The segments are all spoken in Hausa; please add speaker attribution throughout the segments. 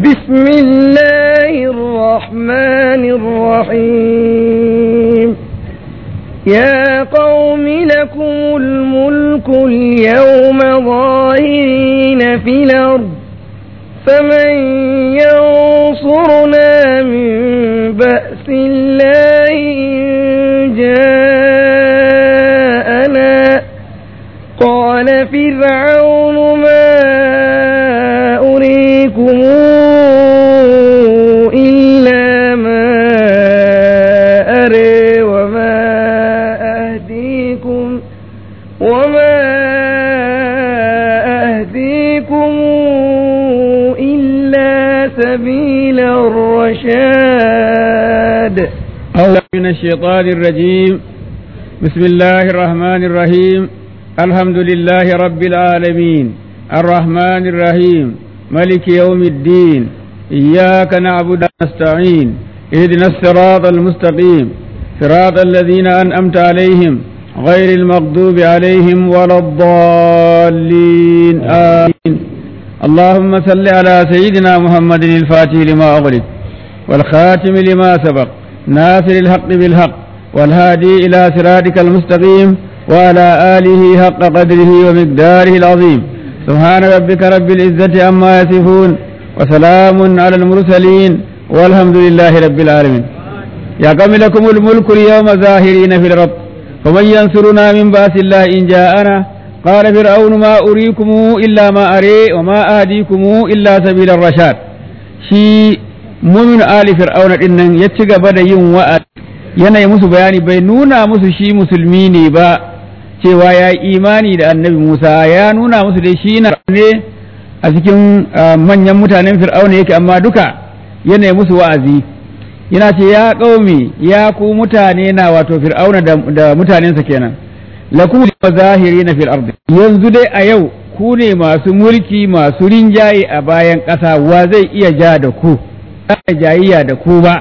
Speaker 1: بسم الله الرحمن الرحيم يا قوم لكم الملك اليوم ظاهرين في الأرض فمن ينصرنا من بأس الله إن جاءنا قال فرعون ما أريكم إلا ما أري وما أهديكم وما أهديكم إلا سبيل الرشاد
Speaker 2: أعوذ من الشيطان الرجيم بسم الله الرحمن الرحيم الحمد لله رب العالمين الرحمن الرحيم ملك يوم الدين إياك نعبد ونستعين اهدنا الصراط المستقيم صراط الذين أنأمت عليهم غير المغضوب عليهم ولا الضالين آمين اللهم صل على سيدنا محمد الفاتح لما أغلق والخاتم لما سبق ناصر الحق بالحق والهادي إلى صراطك المستقيم وعلى آله حق قدره ومقداره العظيم سبحان ربك رب العزة عما يصفون وسلام على المرسلين والحمد لله رب العالمين يا قوم لكم الملك اليوم ظاهرين في الرب فمن ينصرنا من بأس الله إن جاءنا قال فرعون ما أريكم إلا ما أري وما أهديكم إلا سبيل الرشاد شي mumin ali fir'auna din nan ya ci gaba da yin wa'a yana yi musu bayani bai nuna musu shi musulmi ne ba cewa ya yi imani da annabi musa ya nuna musu dai shi na ne a cikin manyan mutanen fir'auna yake amma duka yana yi musu wa'azi yana ce ya ƙaumi ya ku mutane na wato fir'auna da mutanensa kenan lakum zahiri na fil ardi yanzu dai a yau ku ne masu mulki masu rinjaye a bayan ƙasa wa zai iya ja da ku da jayayya da ku ba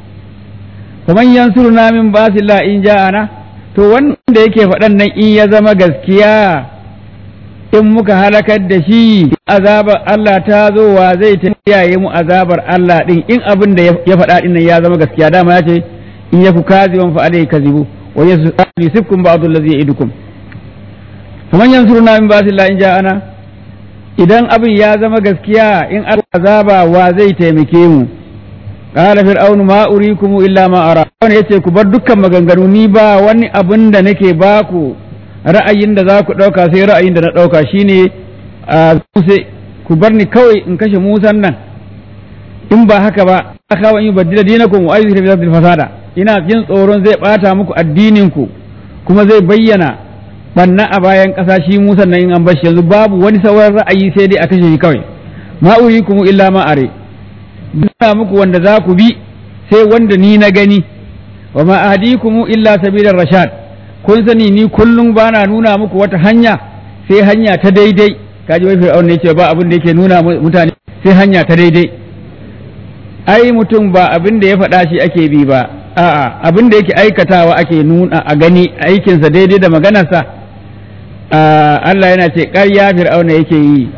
Speaker 2: kuma yansuruna min basilla in ja'ana to wanda yake faɗan nan in ya zama gaskiya in muka halakar da shi azabar Allah ta zo wa zai ta kiyaye mu azabar Allah din in abin da ya faɗa din nan ya zama gaskiya dama ya ce in yaku kaziban fa alai kazibu wa yusibkum ba'd allazi ya'idukum kuma yansuruna min basilla in ja'ana idan abin ya zama gaskiya in azaba wa zai taimake mu qala fir'aunu ma urikum illa ma ara wani yace ku bar dukkan maganganu ni ba wani abin da nake baku ra'ayin da za ku dauka sai ra'ayin da na dauka shine sai ku bar ni kawai in kashe Musan nan in ba haka ba aka wa in badila dinakum wa ayyuhu fi fasada ina jin tsoron zai bata muku addinin ku kuma zai bayyana banna a bayan ƙasa shi Musa nan in an bashi yanzu babu wani sauran ra'ayi sai dai a kashe shi kawai ma urikum illa ma are nuna muku wanda za ku bi sai wanda ni na gani wa ma ahdikum illa sabilar rashad kun sani ni kullum bana nuna muku wata hanya sai hanya ta daidai kaji wai fir'aun ne ce ba abin da yake nuna mutane sai hanya ta daidai ai mutum ba abin da ya faɗa shi ake bi ba a'a abin da yake aikatawa ake nuna a gani aikinsa daidai da maganarsa Allah yana ce ƙarya fir'auna yake yi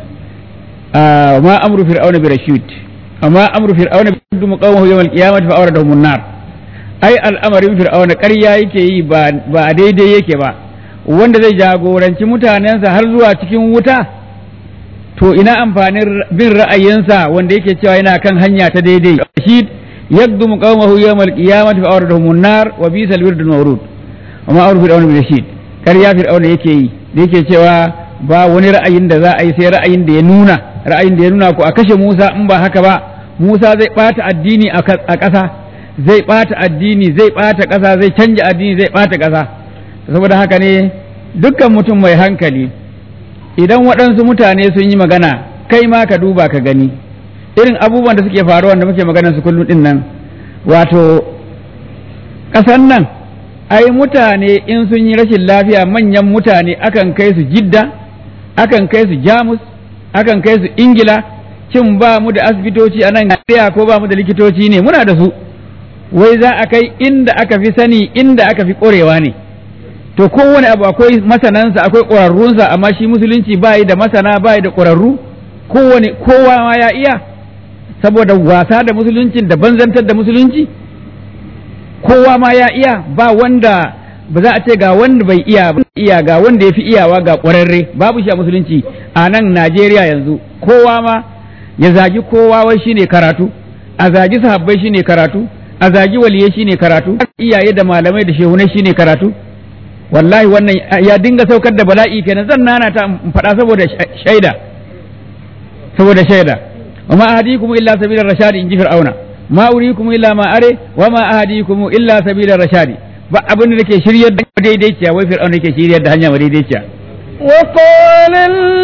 Speaker 2: ma amru fir'auna bi rashid amma amru fir'auna bi yaddu qawmuhu yawm al-qiyamati fa awradahum an-nar ai al'amarin fir'auna ƙarya yake yi ba ba daidai yake ba wanda zai jagoranci mutanensa har zuwa cikin wuta to ina amfanin bin ra'ayinsa wanda yake cewa yana kan hanya ta daidai rashid yaddu qawmuhu yawm al-qiyamati fa awradahum an-nar wa bisa al-wird al-mawrud amma amru fir'auna bi rashid ƙarya fir'auna yake yi da yake cewa ba wani ra'ayin da za a yi sai ra'ayin da ya nuna ra'ayin da ya nuna ko a kashe Musa in ba haka ba Musa zai ɓata addini a ƙasa zai ɓata addini zai ɓata ƙasa zai canja addini zai ɓata ƙasa saboda haka ne dukkan mutum mai hankali idan waɗansu mutane sun yi magana kai ma ka duba ka gani irin abubuwan da suke faruwa da muke magana su kullum din nan wato ƙasan nan ai mutane in sun yi rashin lafiya manyan mutane akan kai su jidda akan kai su jamus akan kai su ingila cin ba mu da asibitoci a nan ko ba mu da likitoci ne muna da su wai za a kai inda aka fi sani inda aka fi ƙorewa ne to kowane abu akwai masanansa akwai ƙwararrunsa amma shi musulunci ba da masana ba da ƙwararru kowane kowa ma ya iya saboda wasa da musuluncin da banzantar da musulunci kowa ma ya iya ba wanda ba za a ce ga wanda bai iya ba iya ga wanda ya fi iyawa ga ƙwararre babu shi a musulunci a nan Najeriya yanzu kowa ma ya zagi kowa wai shine karatu a zagi sahabbai shine karatu a zagi waliyai shine karatu iyaye da malamai da shehunai shine karatu wallahi wannan ya dinga saukar da bala'i kenan zan nana ta faɗa saboda shaida saboda shaida wa ma ahadikum illa sabilar rashadi in ji fir'auna ma urikum illa ma are wa ma ahadikum illa sabilar rashadi ba abin da nake shiryar da daidaiciya wai fir'auna yake shiryar da hanya madaidaiciya
Speaker 1: وقال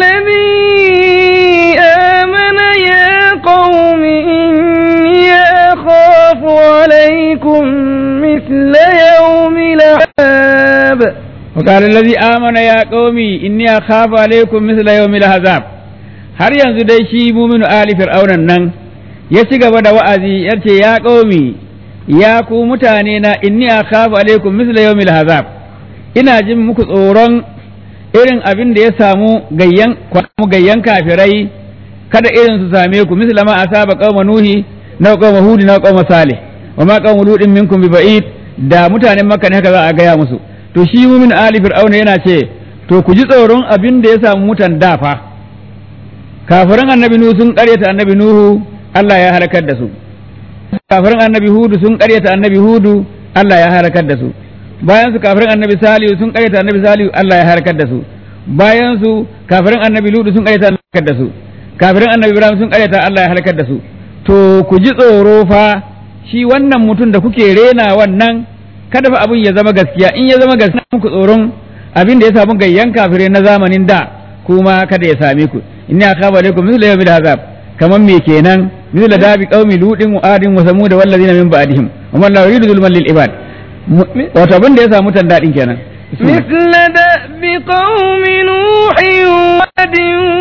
Speaker 1: الذي آمن يا قوم إني أخاف عليكم مثل يوم العذاب
Speaker 2: وقال الذي آمن يا قومي إني أخاف عليكم مثل يوم العذاب har yanzu dai shi muminu ali fir'aunan nan ya ci gaba da wa'azi ya ce ya ƙaumi ya ku mutane na inni akhafu alaikum misla yawmil hazab ina jin muku tsoron irin abin da ya samu gayyan gayyan kafirai kada irin su same ku misla ma asaba qauma nuhi na qauma hud na qauma salih wa ma qauma ludin minkum bi ba'id da mutanen makka ne haka za a gaya musu to shi mumin ali fir'auna yana ce to ku ji tsoron abin da ya samu mutan dafa kafirin annabi nuhu sun karyata annabi nuhu Allah ya halakar da su kafirin annabi hudu sun karyata annabi hudu Allah ya halakar da su bayan su kafirin annabi salihu sun karyata annabi salihu Allah ya halakar da su bayan su kafirin annabi ludu sun karyata Allah ya halakar da su kafirin annabi ibrahim sun karyata Allah ya halakar da su to ku ji tsoro fa shi wannan mutum da kuke rena wannan kada fa abin ya zama gaskiya in ya zama gaskiya muku tsoron abin da ya samu gayyan kafirai na zamanin da kuma kada ya same ku inni akhafu alaikum mithla yawmil azab kaman me kenan mithla dabi qaumi ludin wa adin wa samud wal ladina min ba'dihim wa man la yuridu zulman lil ibad wato abin da ya samu tan dadin kenan
Speaker 1: مثل دأب قوم نوح وعد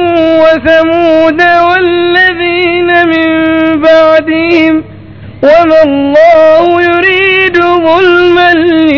Speaker 1: وثمود والذين من بعدهم وما الله يريد ظلما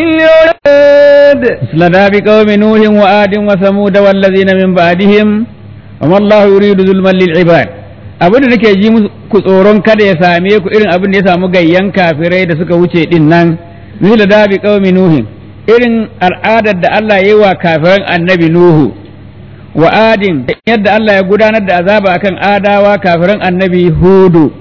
Speaker 1: للعباد
Speaker 2: مثل داب قوم نوح وآد وثمود والذين من بعدهم وما الله يريد ظلما للعباد abin da nake ji muku tsoron kada ya same ku irin abin da ya samu gayyan kafirai da suka wuce din nan misal dabi qaumi nuhin irin al'adar da Allah ya yi wa kafiran annabi nuhu wa adin yadda Allah ya gudanar da azaba akan adawa kafiran annabi hudu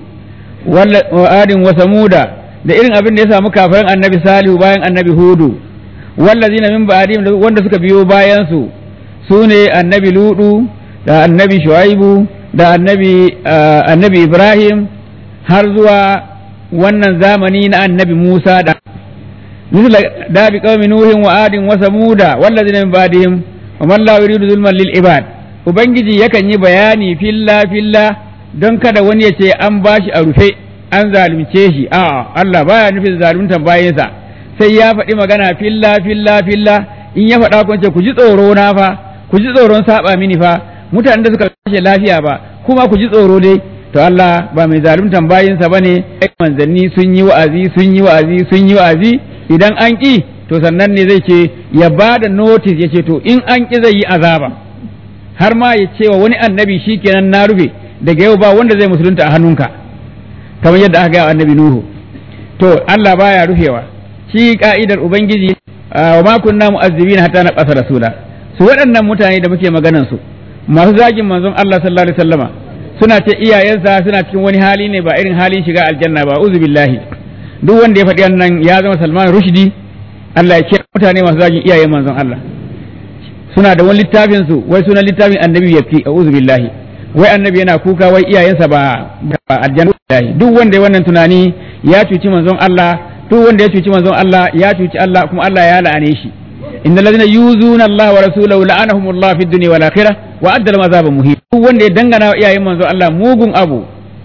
Speaker 2: wa adin wa samuda da irin abin da ya samu kafiran annabi salihu bayan annabi hudu wallazina min ba'dihim wanda suka biyo bayan su sune annabi ludu da annabi shuaibu da annabi annabi ibrahim har zuwa wannan zamani na annabi musa da مثل داب قوم نوح وعاد وثمود والذين من بعدهم وما الله يريد ظلما للعباد ubangiji yakan yi bayani filla filla don kada wani ya ce an bashi a rufe an zalunce shi a'a Allah baya nufin zaluntan bayansa sai ya faɗi magana filla filla filla in ya faɗa kun ce ku ji tsoro na fa ku ji tsoron saba mini fa mutanen da suka kashe lafiya ba kuma ku ji tsoro dai to Allah ba mai zaluntan bayinsa bane manzanni sun yi wa'azi sun yi wa'azi sun yi wa'azi idan an ƙi to sannan ne zai ce ya ba da notice ya ce to in an ƙi zai yi azaba har ma ya ce wa wani annabi shi kenan na rufe daga yau ba wanda zai musulunta a hannunka kamar yadda aka gaya annabi nuhu to Allah baya rufewa shi ka'idar ubangiji wa ma kunna mu'azzibina hatta na qasa rasula su waɗannan mutane da muke maganan su masu zagin manzon Allah sallallahu alaihi wasallama suna ce iyayensa suna cikin wani hali ne ba irin halin shiga aljanna ba uzu billahi duk wanda ya faɗi wannan ya zama Salman Rushdi Allah ya kira mutane masu zagin iyayen manzon Allah suna da wani littafin su wai sunan littafin annabi yafi a'udhu billahi wai annabi yana kuka wai iyayensa ba ba aljanna duk wanda ya wannan tunani ya cuci manzon Allah duk wanda ya cuci manzon Allah ya cuci Allah kuma Allah ya la'ane shi innal ladina yuzuna Allah wa rasulahu la'anahumullah fid dunya wal akhirah wa adda lahum azaban muhin duk wanda ya dangana wa iyayen manzon Allah mugun abu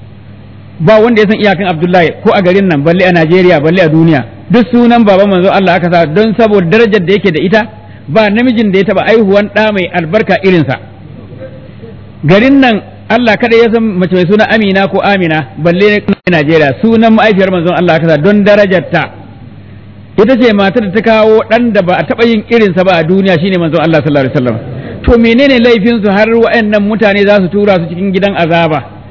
Speaker 2: ba wanda ya san iyakan Abdullahi ko a garin nan balle a Najeriya balle a duniya duk sunan baban manzo Allah aka sa don saboda darajar da yake da ita ba namijin da ya taba aihuwan ɗa mai albarka irinsa garin nan Allah kada ya san mace mai suna Amina ko Amina balle na Najeriya sunan ma'aifiyar manzon Allah aka sa don darajarta ita ce matar da ta kawo ɗan da ba a taɓa yin irinsa ba a duniya shine manzon Allah sallallahu alaihi wasallam to menene laifin su har wa'annan mutane za su tura su cikin gidan azaba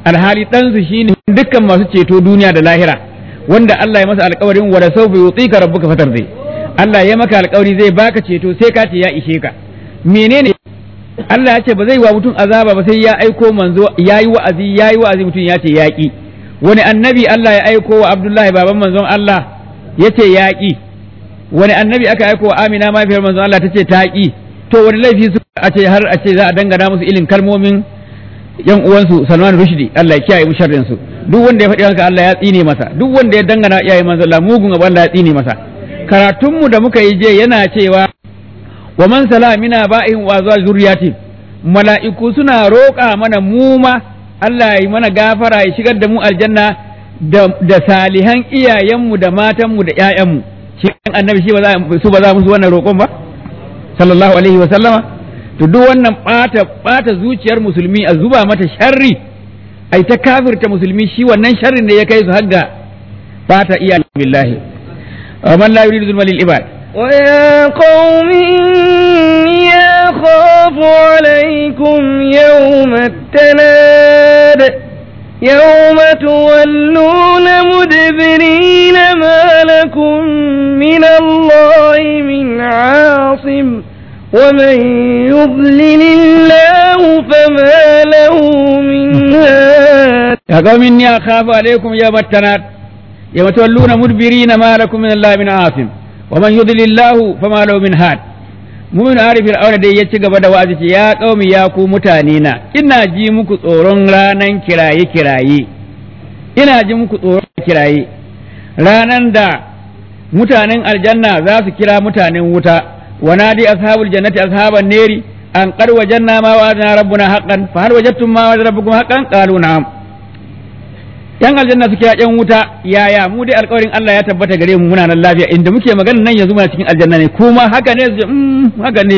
Speaker 2: alhali ɗansu shine dukkan masu ceto duniya da lahira wanda Allah ya masa alƙawarin wala sawfa yutika rabbuka fatardi Allah ya maka alƙawari zai baka ceto sai ka ce ya ishe ka menene Allah ya ce ba zai wa mutum azaba ba sai ya aiko manzo yayi wa'azi yayi wa'azi mutum ya ce yaƙi wani annabi Allah ya aiko wa Abdullahi baban manzon Allah ya ce yaƙi wani annabi aka aiko wa Amina mahaifiyar manzon Allah ta ce ta ƙi to wani laifi su a ce har a ce za a dangana musu ilin kalmomin yan uwansu Salman Rushdie Allah ya kiyaye mu sharrin su duk wanda ya faɗi haka Allah ya tsine masa duk wanda ya dangana iyaye manzon Allah mugun abu Allah ya tsine masa karatun mu da muka yi je yana cewa wa man sala mina ba'in wa zuwa zuriyati mala'iku suna roƙa mana mu ma Allah ya yi mana gafara ya shigar da mu aljanna da, da salihan iyayenmu da matanmu da ƴaƴanmu shi annabi shi ba za su ba za musu wannan roƙon ba sallallahu alaihi wa sallama to duk wannan ɓata ɓata zuciyar musulmi a zuba mata sharri ai ta kafirta musulmi shi wannan sharrin da ya kai su har ga ɓata iyayen billahi man la yuridu zulma lil ibad
Speaker 1: ويا قوم إني أخاف عليكم يوم التناد يوم تولون مدبرين ما لكم من الله من عاصم ومن يضلل الله فما له من هاد
Speaker 2: يا قوم إني أخاف عليكم يوم التناد يوم تولون مدبرين ما لكم من الله من عاصم ومن يضلل الله فما له من هاد mumin ari fir'auna dai ya ci gaba da wa'azi ce ya qaumi ya ku mutane na ina ji muku tsoron ranan kiraye kiraye ina ji muku tsoron kiraye ranan da mutanen aljanna za su kira mutanen wuta wa nadi ashabul jannati ashaban neri an qad wajanna ma wa'adna rabbuna haqqan fa hal wajadtum ma wa'ada rabbukum haqqan qalu na'am yan aljanna suke yan wuta yaya mu dai alƙawarin Allah ya tabbata gare mu muna nan lafiya inda muke magana nan yanzu muna cikin aljanna ne kuma haka ne su mm, haka ne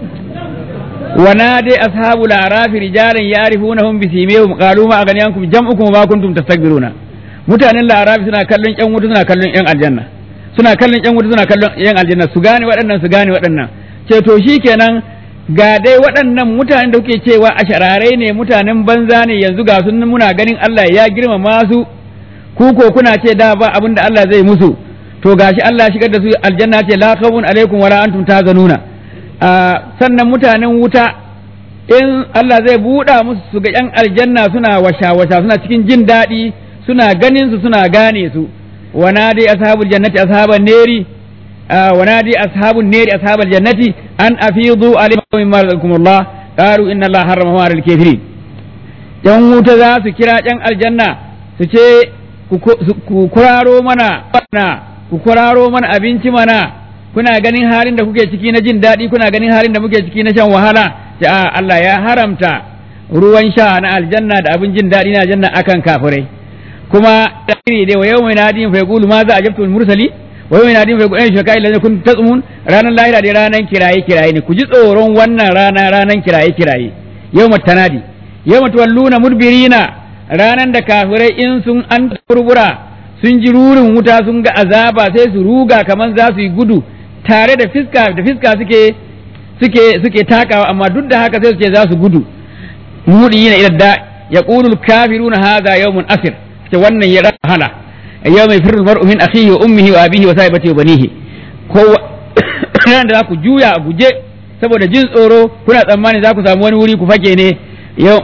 Speaker 2: wa nadi ashabu al-arafi rijalan ya'rifunahum bi simihim qalu ma aghniyankum jam'ukum ma kuntum tastakbiruna mutanen larafi suna kallon yan wuta suna kallon yan aljanna suna kallon yan wuta suna kallon yan aljanna su gane waɗannan su gane waɗannan ce to shikenan ga dai waɗannan mutanen da kuke cewa a shararai ne mutanen banza ne yanzu ga sun muna ganin Allah ya girmama su ku ko kuna ce da ba abin da Allah zai musu to gashi Allah ya shigar da su aljanna ce la khawfun alaikum wala antum tahzanuna sannan mutanen wuta in Allah zai buɗa musu su ga yan aljanna suna washa washa suna cikin jin daɗi suna ganin su suna gane su ونادي أصحاب الجنة أصحاب النار آه ونادي أصحاب النار أصحاب الجنة أن أفيضوا عليهم مما رزقكم الله قالوا إن الله حرمه على الكافرين yan wuta za su kira yan aljanna su ce ku kuraro mana ku kuraro mana abinci mana kuna ganin halin da kuke ciki na jin daɗi kuna ganin halin da muke ciki na shan wahala ce a Allah ya haramta ruwan sha na aljanna da abin jin daɗi na aljanna akan kafirai kuma iri dai wa yau mai nadin fa yaqulu ma za ajabtu mursali wa yau mai nadin fa yaqulu shaka illa kun tasmun ranan lahira dai ranan kiraye kiraye ne ku ji tsoron wannan rana ranan kiraye kiraye yawmat tanadi yawmat walluna mudbirina ranan da kafirai in sun an turbura sun ji rurin wuta sun ga azaba sai su ruga kaman za su yi gudu tare da fiska da fiska suke suke suke takawa amma duk da haka sai su ce za su gudu mudi yana idda yaqulu al-kafiruna hadha yawmun asir ce wannan ya wahala yau mai firul mar'u min akhihi wa ummihi wa abihi wa sahibati wa banihi ko ran da za ku juya a guje saboda jin tsoro kuna tsammani za ku samu wani wuri ku fake ne yau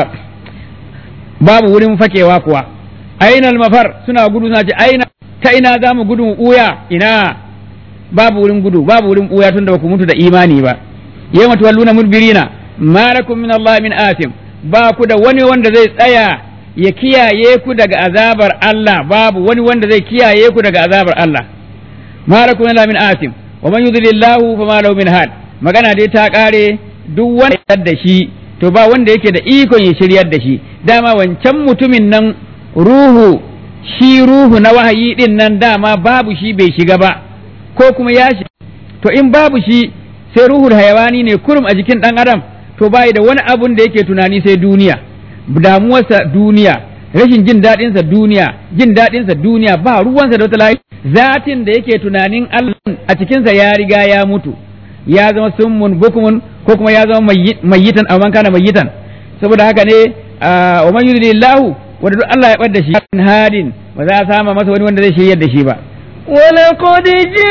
Speaker 2: babu wurin fakewa kuwa aina mafar suna gudu suna ce aina ta ina za mu gudu uya ina babu wurin gudu babu wurin uya tunda ba ku mutu da imani ba yawma tuwalluna mudbirina ma lakum min Allah min asim ba ku da wani wanda zai tsaya ya kiyaye ku daga azabar Allah babu wani wanda zai kiyaye ku daga azabar Allah ma lakum min asim wa man yudlillahu fama lahu min had magana dai ta kare duk wanda ya da shi to ba wanda yake da ikon ya shiryar da shi dama wancan mutumin nan ruhu shi ruhu na wahayi din nan dama babu shi bai shiga ba ko kuma ya shi to in babu shi sai ruhul hayawani ne kurum a jikin dan adam to bai da wani abun da yake tunani sai duniya damuwarsa duniya rashin jin daɗinsa duniya jin daɗinsa duniya ba ruwansa da wata layi zatin da yake tunanin Allah a cikinsa ya riga ya mutu ya zama summun bukumun ko kuma ya zama mayyitan amma kana mayyitan saboda haka ne wa man yudlillahu wanda duk Allah ya bar da shi hadin ba za a sama masa wani wanda zai shiryar da shi ba
Speaker 1: ولقد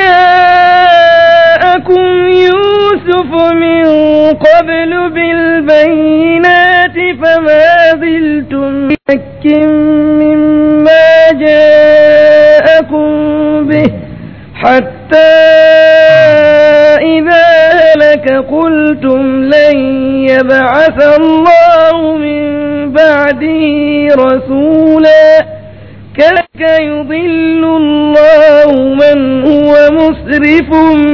Speaker 1: جاءكم يوسف من قبل بالبينات فما زلتم شك مما جاءكم به حتى إذا هلك قلتم لن يبعث الله من بعده رسولا كذلك يضل الله من هو مسرف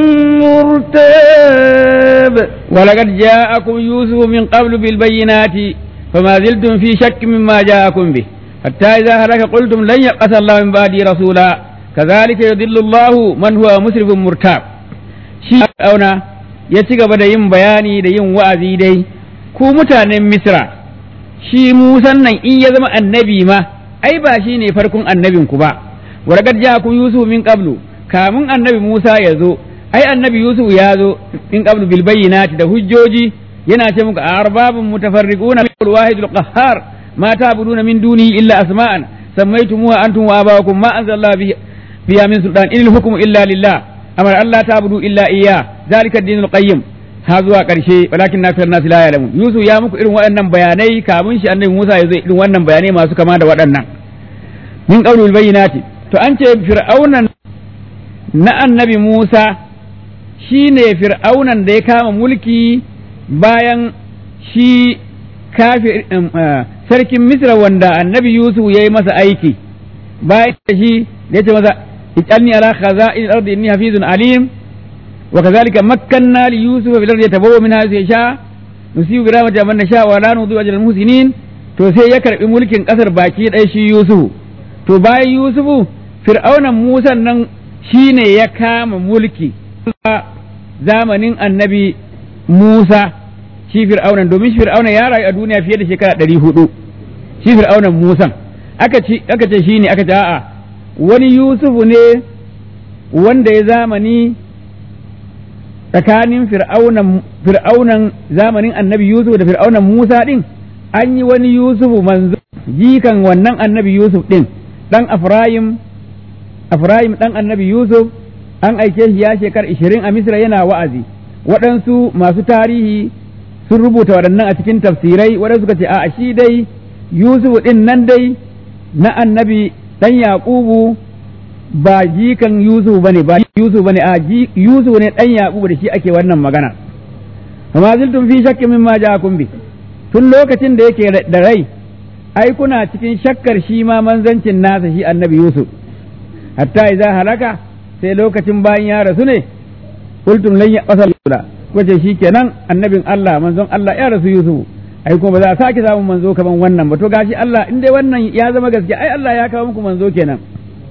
Speaker 1: مرتاب
Speaker 2: ولقد جاءكم يوسف من قبل بالبينات فما زلتم في شك مما جاءكم به حتى إذا هلك قلتم لن يبعث الله من بعده رسولا كذلك يضل الله من هو مسرف مرتاب shi auna ya ci gaba da yin bayani da yin wa'azi dai ku mutanen misra shi musan nan in ya zama annabi ma ai ba shi ne farkon annabin ku ba warqad ja'akum yusuf min qablu kamun annabi musa ya zo ai annabi yusuf ya zo min qablu bil bayyinati da hujjoji yana ce muku arbabun mutafarriquna bil wahidul qahhar ma ta'buduna min duni illa asma'an sammaytumuha antum wa abawakum ma anzalallahu bihi biya min sultan in hukmu illa lillah amar Allah ta'budu illa iyya zalika ad-dinul qayyim ha zuwa karshe walakin na nas la ya'lamun yusuf ya muku irin waɗannan bayanai kamun shi annabi Musa ya zo irin wannan bayanai masu kama da waɗannan min qawlul bayyinati to an ce fir'aunan na annabi Musa shine fir'aunan da ya kama mulki bayan shi kafir sarkin Misra wanda annabi Yusuf ya yi masa aiki bayan shi da ya ce masa اجعلني على خزائن الأرض إني حفيظ عليم وكذلك مكنا ليوسف في الأرض يتبوأ منها حيث يشاء نصيب برحمة من نشاء ولا نضيع أجر المحسنين to sai ya karbi mulkin kasar baki ɗaya shi Yusufu to bayan Yusufu fir'aunan Musa nan shine ya kama mulki zamanin annabi Musa shi fir'aunan domin shi fir'aunan ya rayu a duniya fiye da shekara ɗari hudu shi fir'aunan Musa aka ce shine aka ce a'a wani Yusufu ne wanda ya zamani tsakanin fir'aunan zamanin annabi Yusuf da fir'aunan Musa ɗin an yi wani Yusufu manzo jikan wannan annabi Yusuf ɗin ɗan Afrayim Afrayim ɗan annabi Yusuf an aike shi ya shekar ishirin a Misra yana wa'azi waɗansu masu tarihi sun rubuta waɗannan a cikin tafsirai waɗansu suka ce a shi dai Yusuf ɗin nan dai na annabi ɗan Yaƙubu ba jikan Yusuf bane ba Yusuf bane a Yusuf ne ɗan Yaƙubu da shi ake wannan magana amma ziltum fi shakki mimma ja'akum bi tun lokacin da yake da rai ai kuna cikin shakkar shi ma manzancin nasa shi annabi Yusuf hatta idza halaka sai lokacin bayan ya rasu ne qultum lan yaqsal kwace shi kenan annabin Allah manzon Allah ya rasu Yusuf ai kuma ba za a sake samun manzo kaman wannan ba to gashi Allah in dai wannan ya zama gaske ai Allah ya kawo muku manzo kenan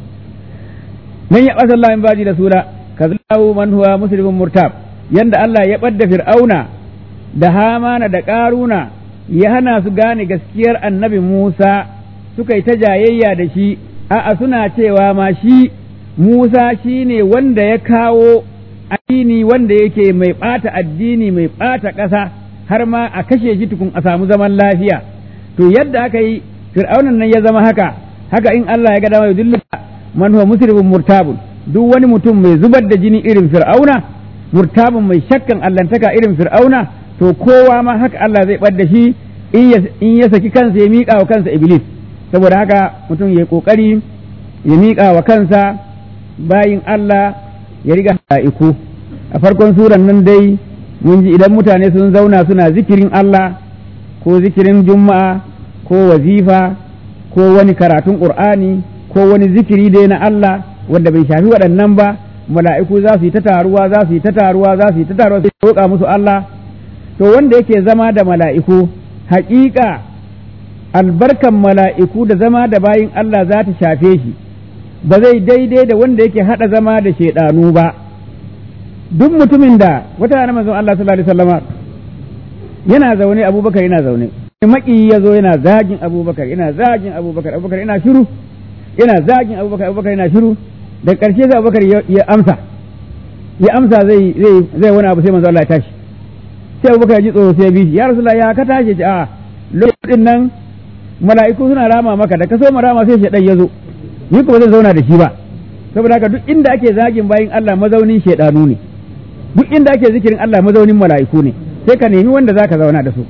Speaker 2: man ya basa Allah in baji da sura kazallahu man huwa muslimun murtab yanda Allah ya badda fir'auna da hamana da karuna ya hana su gane gaskiyar annabi Musa suka yi ta jayayya da shi a'a suna cewa ma shi Musa shine wanda ya kawo addini wanda yake mai ɓata addini mai ɓata ƙasa har ma a kashe shi tukun a samu zaman lafiya to yadda aka yi fir'aunan nan ya zama haka haka in Allah ya ga dama yudillu man huwa musrifun murtabun duk wani mutum mai zubar da jini irin fir'auna murtabun mai shakkan allantaka irin fir'auna to kowa ma haka Allah zai bar da shi in ya saki kansa ya miƙa wa kansa iblis saboda haka mutum ya yi ƙoƙari ya miƙa wa kansa bayin Allah ya riga iku a farkon suran nan dai mun ji idan mutane sun zauna suna zikirin Allah ko zikirin juma'a ko wazifa ko wani karatun ƙur'ani ko wani zikiri dai na Allah wanda bai shafi waɗannan ba mala'iku za su yi ta taruwa za su yi ta taruwa za su yi ta taruwa sai roƙa musu Allah to wanda yake zama da mala'iku haƙiƙa albarkan mala'iku da zama da bayin Allah za ta shafe shi ba zai daidai da wanda yake haɗa zama da shaiɗanu ba duk mutumin da wata rana manzon Allah sallallahu alaihi wasallama yana zaune Abubakar yana zaune maki ya zo yana zagin Abubakar yana zagin Abubakar Abubakar yana shiru yana zagin Abubakar Abubakar yana shiru da ƙarshe sai Abubakar ya amsa ya amsa zai zai zai wani abu sai manzon Allah ya tashi sai Abubakar ya ji tsoro sai ya bi shi ya Rasulullah ya ka tashi ce a lokacin nan mala'iku suna rama maka da ka so ma rama sai shaidan ya zo ni kuma zan zauna da shi ba saboda haka duk inda ake zagin bayin Allah mazaunin shaidanu ne duk inda ake zikirin Allah mazaunin mala'iku ne sai ka nemi wanda zaka zauna da su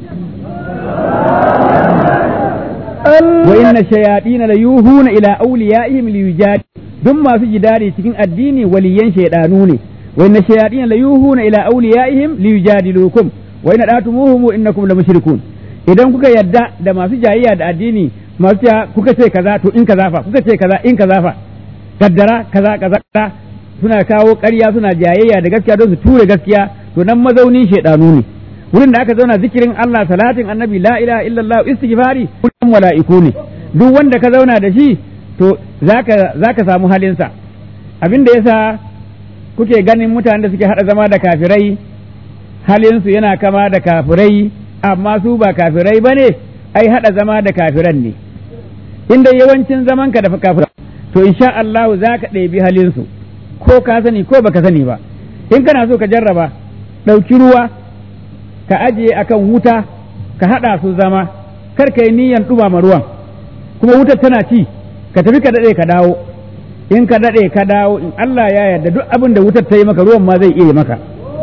Speaker 2: wa inna shayatin la yuhuna ila awliyaihim liyujad duk masu jidari cikin addini waliyan shaidanu ne wa inna shayatin la yuhuna ila awliyaihim liyujadilukum wa inna datumuhum innakum la mushrikun idan kuka yadda da masu jayayya da addini masu cewa kuka ce kaza to in kaza fa kuka ce kaza in kaza fa kaddara kaza kaza suna kawo ƙarya suna jayayya da gaskiya don su ture gaskiya to nan mazaunin shaidanu ne wurin da aka zauna zikirin Allah salatin annabi la ilaha illallah istighfari kullum mala'iku ne duk wanda ka zauna da shi to zaka zaka samu halinsa abin da yasa kuke ganin mutanen da suke hada zama da kafirai halinsu yana kama da kafirai amma su ba kafirai bane ai hada zama da kafiran ne inda yawancin zaman ka da kafirai to insha Allah zaka ɗebi halinsu ko ka sani ko baka sani ba in kana so ka jarraba ɗauki ruwa ka ajiye akan wuta ka haɗa su zama kar ka yi niyan ɗumama ruwan kuma wutar tana ci ka tafi ka daɗe ka dawo in ka daɗe ka dawo in Allah ya yarda duk abin da wutar ta yi maka ruwan ma zai iya maka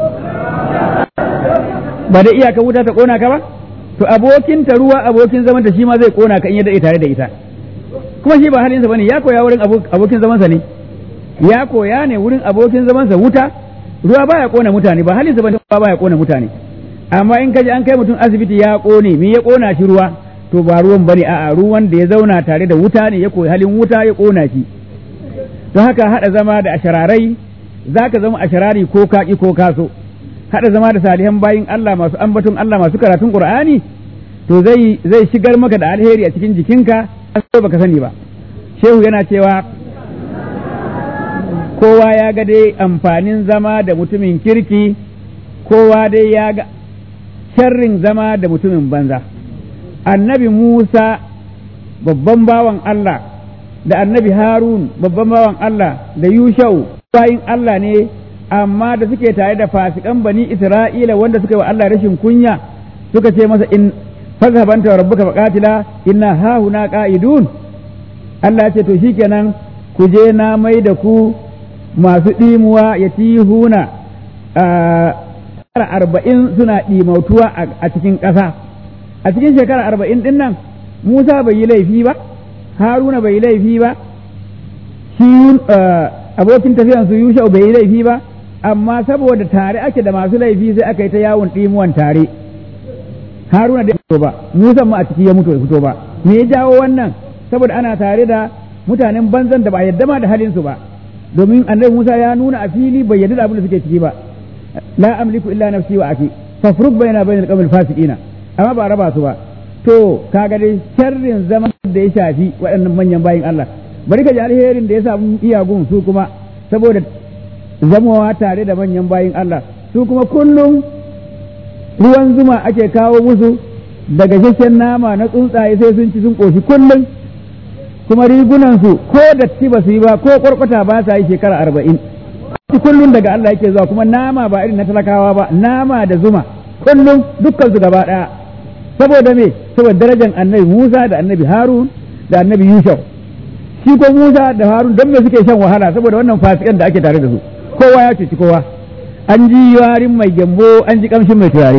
Speaker 2: ba da iyaka wuta ta ƙona ka ba to abokin ta ruwa abokin zaman ta shi ma zai ƙona ka in ya daɗe tare da ita kuma shi ba halinsa bane ya koya wurin abokin zamansa ne ya koya ne wurin abokin zamansa wuta ruwa baya ƙona mutane ba halinsa bane ruwa baya ƙona mutane amma in kaji an kai mutum asibiti ya ƙone me ya ƙona shi ruwa to ba ruwan bane a'a ruwan da ya zauna tare da wuta ne ya koyi halin wuta ya ƙona shi don haka haɗa zama da ashararai zaka zama asharari ko kaki ko kaso haɗa zama da salihan bayin Allah masu ambaton Allah masu karatun Qur'ani to zai zai shigar maka da alheri a cikin jikinka sai baka sani ba shehu yana cewa kowa ya ga dai amfanin zama da mutumin kirki kowa dai ya ga sharrin zama da mutumin banza annabi Musa babban bawan Allah da annabi Harun babban bawan Allah da Yushau bayin Allah ne amma da suke tare da fasikan bani Isra'ila wanda suka yi wa Allah rashin kunya suka ce masa in fazhabanta wa rabbuka faqatila inna hahuna qa'idun Allah ce to shikenan ku je na mai da ku masu ɗimuwa ya tihuna shekara arba'in suna ɗimautuwa a cikin ƙasa a cikin shekara arba'in ɗin nan Musa bai yi laifi ba Haruna bai yi laifi ba shi abokin tafiyan su Yusha bai yi laifi ba amma saboda tare ake da masu laifi sai aka yi ta yawon ɗimuwan tare Haruna da fito ba Musa ma a ciki ya mutu ya fito ba me ya jawo wannan saboda ana tare da mutanen banzan da ba yadda ma da halin su ba domin annabi Musa ya nuna a fili bai yadda da abin da suke ciki ba la amliku illa nafsi wa aki fafruq baina bainal qawmil fasiqina amma ba raba su ba to kaga dai sharrin zaman da ya shafi waɗannan manyan bayin Allah bari ka ji alherin da ya samu iyagun su kuma saboda zamawa tare da manyan bayin Allah su kuma kullum ruwan zuma ake kawo musu daga shashen nama na tsuntsaye sai sun ci sun ƙoshi kullum kuma rigunansu ko datti ba su yi ba ko ƙwarƙwata ba sa yi shekara arba'in kullum daga Allah yake zuwa kuma nama ba irin na talakawa ba nama da zuma kullum dukkan su gaba ɗaya saboda me saboda darajar annabi Musa da annabi Harun da annabi Yusuf shi ko Musa da Harun don me suke shan wahala saboda wannan fasikan da ake tare da su kowa ya cuci kowa an ji yarin mai gyambo an ji kamshin mai turare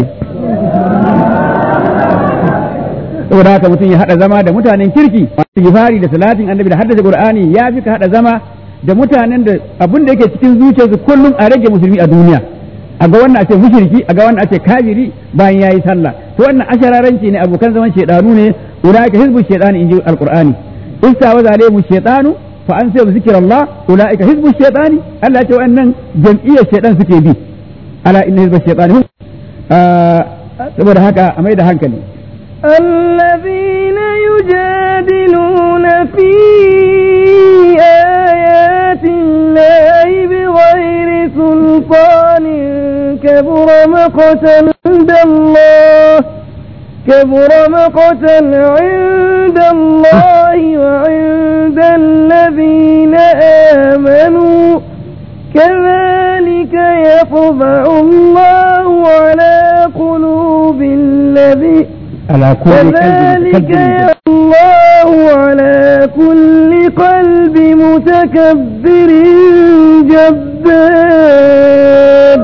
Speaker 2: saboda haka mutum ya haɗa zama da mutanen kirki masu gifari da salatin annabi da haddace qur'ani ya fi ka haɗa zama da mutanen da abin da yake cikin zuciyarsu kullum a rage musulmi a duniya a ga wannan a ce mushriki a ga wannan a ce kafiri bayan yayi sallah to wannan ashararanci ne abokan zaman shedanu ne ulaika hizbu shedani inji alqur'ani istawaza alaihim shedanu fa an sai zikrallah ulaika hizbu shedani Allah ya ce wannan jam'iyyar shedan suke bi ala inna hizbu shedani hum saboda haka a mai da hankali
Speaker 1: الذين يجادلون في آيات الله بغير سلطان كبر مقتا عند الله كبر مقتا عند الله وعند الذين آمنوا كذلك يطبع الله على قلوب الذين
Speaker 2: على كل
Speaker 1: كذلك
Speaker 2: قلب
Speaker 1: الله كل قلب متكبر جبار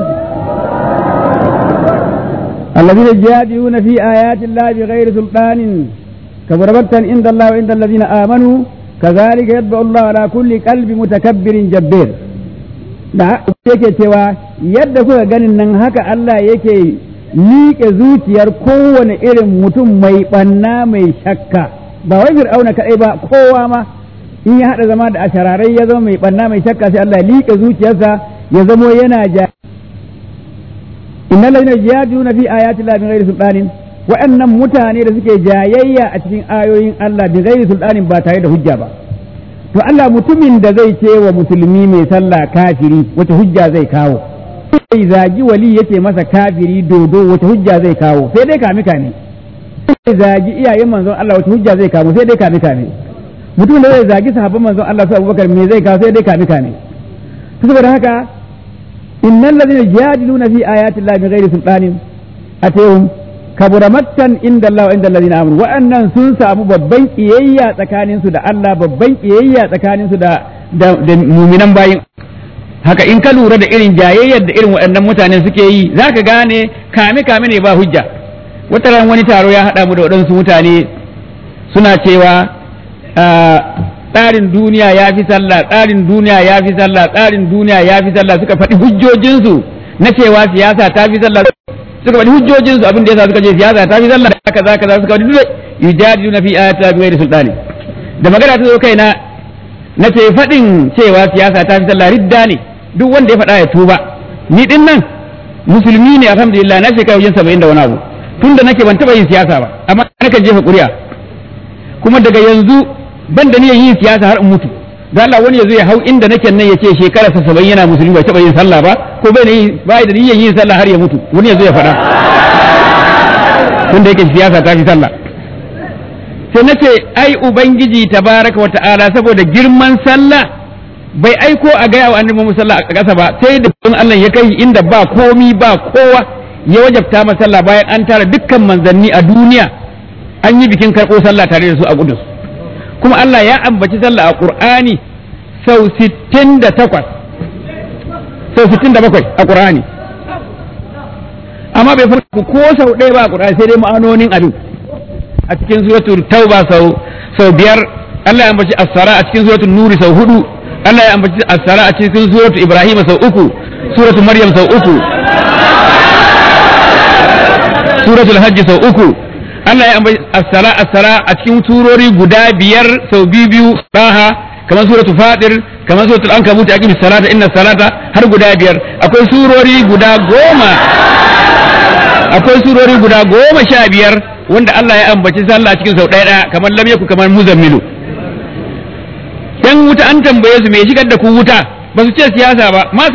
Speaker 2: الذين يجادلون في آيات الله بغير سلطان كبر مقتا عند الله وعند الذين آمنوا كذلك يتبع الله على كل قلب متكبر جبار da yake cewa yadda kuka ganin nan haka Allah yake miƙe zuciyar kowane irin mutum mai ɓanna mai shakka ba wai fir'auna kaɗai ba kowa ma in ya haɗa zama da ashararai ya zama mai ɓanna mai shakka sai Allah ya liƙe zuciyarsa ya zamo yana ja innal ladina yajaduna fi ayati llahi bighairi sultanin wa'annan mutane da suke jayayya a cikin ayoyin Allah bighairi sultanin ba tare da hujja ba to Allah mutumin da zai ce wa musulmi mai sallah kafiri wata hujja zai kawo sai zagi wali yace masa kafiri dodo wata hujja zai kawo sai dai kame kame sai zagi iyayen manzon Allah wata hujja zai kawo sai dai kame kame mutumin da zai zagi sahabban manzon Allah su Abubakar me zai kawo sai dai kame kame saboda haka innal ladina yajadiluna fi ayati llahi bighairi sultanin atayhum kabura maktan inda Allah wa inda allazina amanu wa'annan sun samu babban kiyayya tsakanin su da Allah babban kiyayya tsakanin su da da muminan bayin haka in ka lura da irin jayayyar da irin waɗannan mutanen suke yi zaka gane kame kame ne ba hujja wata ran wani taro ya haɗa mu da waɗansu mutane suna cewa tsarin duniya ya fi sallah tsarin duniya ya fi sallah tsarin duniya ya fi sallah suka faɗi hujjojinsu na cewa siyasa ta fi sallah suka faɗi hujjojinsu abin da yasa suka ce siyasa ta fi sallah da kaza kaza suka faɗi duk yujadiluna fi ayati bi ghairi sultani da magana ta zo kaina na ce faɗin cewa siyasa ta fi sallah ridda ne duk wanda ya faɗa ya tuba ni din nan musulmi ne alhamdulillah na shekara wajen saba'in da wani abu tunda nake ban taɓa yin siyasa ba amma nakan jefa ƙuri'a kuma daga yanzu ban da niyyar yin siyasa har in mutu da Allah wani ya zo ya hau inda nake nan ya ce shekara sa saba'in yana musulmi bai taɓa yin sallah ba ko bai da bai da niyyar yin sallah har ya mutu wani ya zo ya faɗa tunda yake siyasa ta fi sallah sai nace ai ubangiji tabaraka wa ta'ala saboda girman sallah bai aiko a gaya wa annabi Muhammad sallah a ƙasa ba sai da Allah ya kai inda ba komi ba kowa ya wajabta masa sallah bayan an tara dukkan manzanni a duniya an yi bikin karɓo sallah tare da su a Qudus kuma Allah ya ambaci sallah a Qur'ani sau 68 sau 67 a Qur'ani amma bai farko ko sau ɗaya ba a Qur'ani sai dai ma'anonin abin a cikin suratul tauba sau sau biyar Allah ya ambaci as-sara a cikin suratul nuri sau hudu Allah ya ambaci as-sara a cikin suratul ibrahim sau uku suratul maryam sau uku suratul hajj sau uku Allah ya ambaci as-sala as-sala a cikin surori guda biyar sau biyu biyu saha kamar suratul fatir kamar suratul ankabut aqimis salata inna salata har guda biyar akwai surori guda goma akwai surori guda goma sha biyar wanda Allah ya ambaci sallah a cikin sau ɗaya ɗaya kamar lam yaku kamar muzammilu yan wuta an tambaye su me shigar da ku wuta ba su ce siyasa ba ma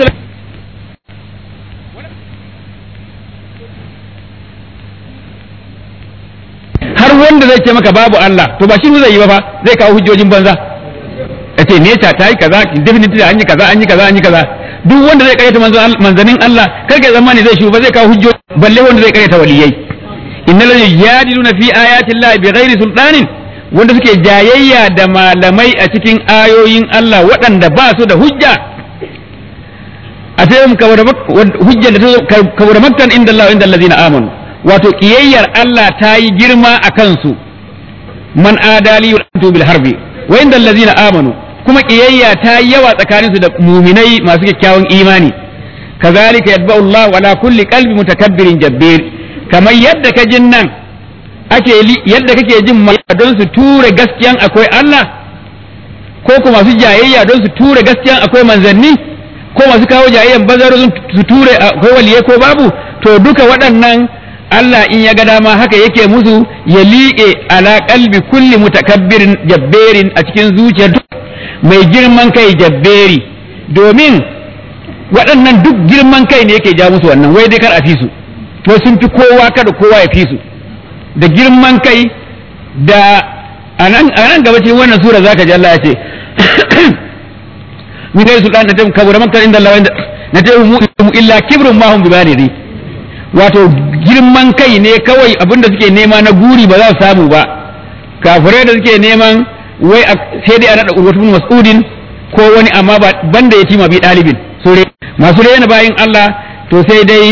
Speaker 2: har wanda zai ce maka babu Allah to ba shi zai yi ba fa zai kawo hujjojin banza ya ce nesa ta yi kaza definitely an yi kaza an yi kaza an yi kaza duk wanda zai karyata manzanin Allah kar ka zamani zai shi ba zai kawo hujjoji balle wanda zai karyata waliyai innal ladina yajadiluna fi ayati llahi bighairi sultanin wanda suke jayayya da malamai a cikin ayoyin Allah waɗanda ba su da hujja a sai mu kawar hujjar da ta kawar maktan inda Allah inda allazina amanu wato kiyayyar Allah ta yi girma a kansu man adali wa bil harbi wa inda allazina amanu kuma kiyayya ta yi yawa tsakaninsu da muminai masu kyakkyawan imani kazalika yatba'u Allah ala kulli qalbi mutakabbirin jabbir kamar yadda ka jin nan ake yadda kake jin don su ture gaskiyan akwai Allah ko kuma su jayayya don su ture gaskiyan akwai manzanni ko masu kawo jayayyan bazar su ture akwai waliye ko babu to duka waɗannan Allah in ya ga dama haka yake musu ya liƙe ala qalbi kulli mutakabbirin jabberin a cikin zuciyar mai girman kai jabberi domin waɗannan duk girman kai ne yake ja musu wannan wai dai kar a fi su to sun fi kowa kada kowa ya fi su da girman kai da a nan gaba cikin wannan sura zaka ji Allah ya ce min kai sultan na tabu kabura makka inda Allah na tabu mu illa kibrun ma hum bibaniri wato girman kai ne kawai abinda suke nema na guri ba za su samu ba kafirai da suke neman wai sai dai a naɗa urwatu bin mas'udin ko wani amma ba banda ya tima bi ɗalibin sore masu rena bayin Allah to sai dai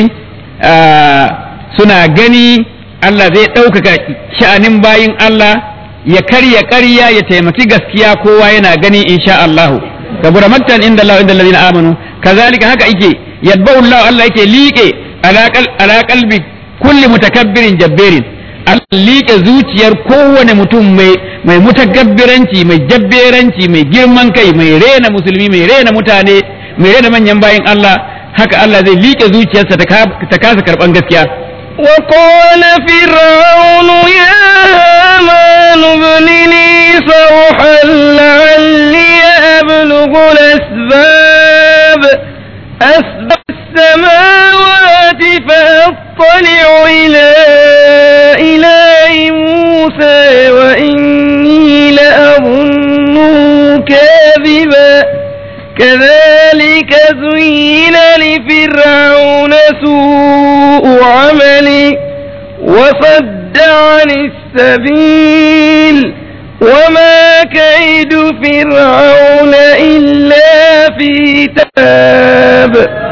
Speaker 2: suna gani Allah zai ɗaukaka sha'anin bayin Allah ya karya ƙarya ya taimaki gaskiya kowa yana gani insha Allah kabura maktan inda Allah inda allazina amanu kazalika haka yake yadba'u Allah Allah yake liƙe ala qalbi kulli mutakabbirin jabbirin liƙe zuciyar kowane mutum mai mai mutakabbiranci mai jabberanci mai girman kai mai rena musulmi mai rena mutane mai rena manyan bayin Allah haka Allah zai liƙe zuciyarsa ta kasa karɓan gaskiya
Speaker 1: وقال فرعون يا هامان ابن لي صرحا لعلي أبلغ الأسباب أسباب السماوات فأطلع إلى إله موسى وإني لأظنه كاذبا كذلك زين لفرعون سوء عمله وصد عن السبيل وما كيد فرعون إلا في تاب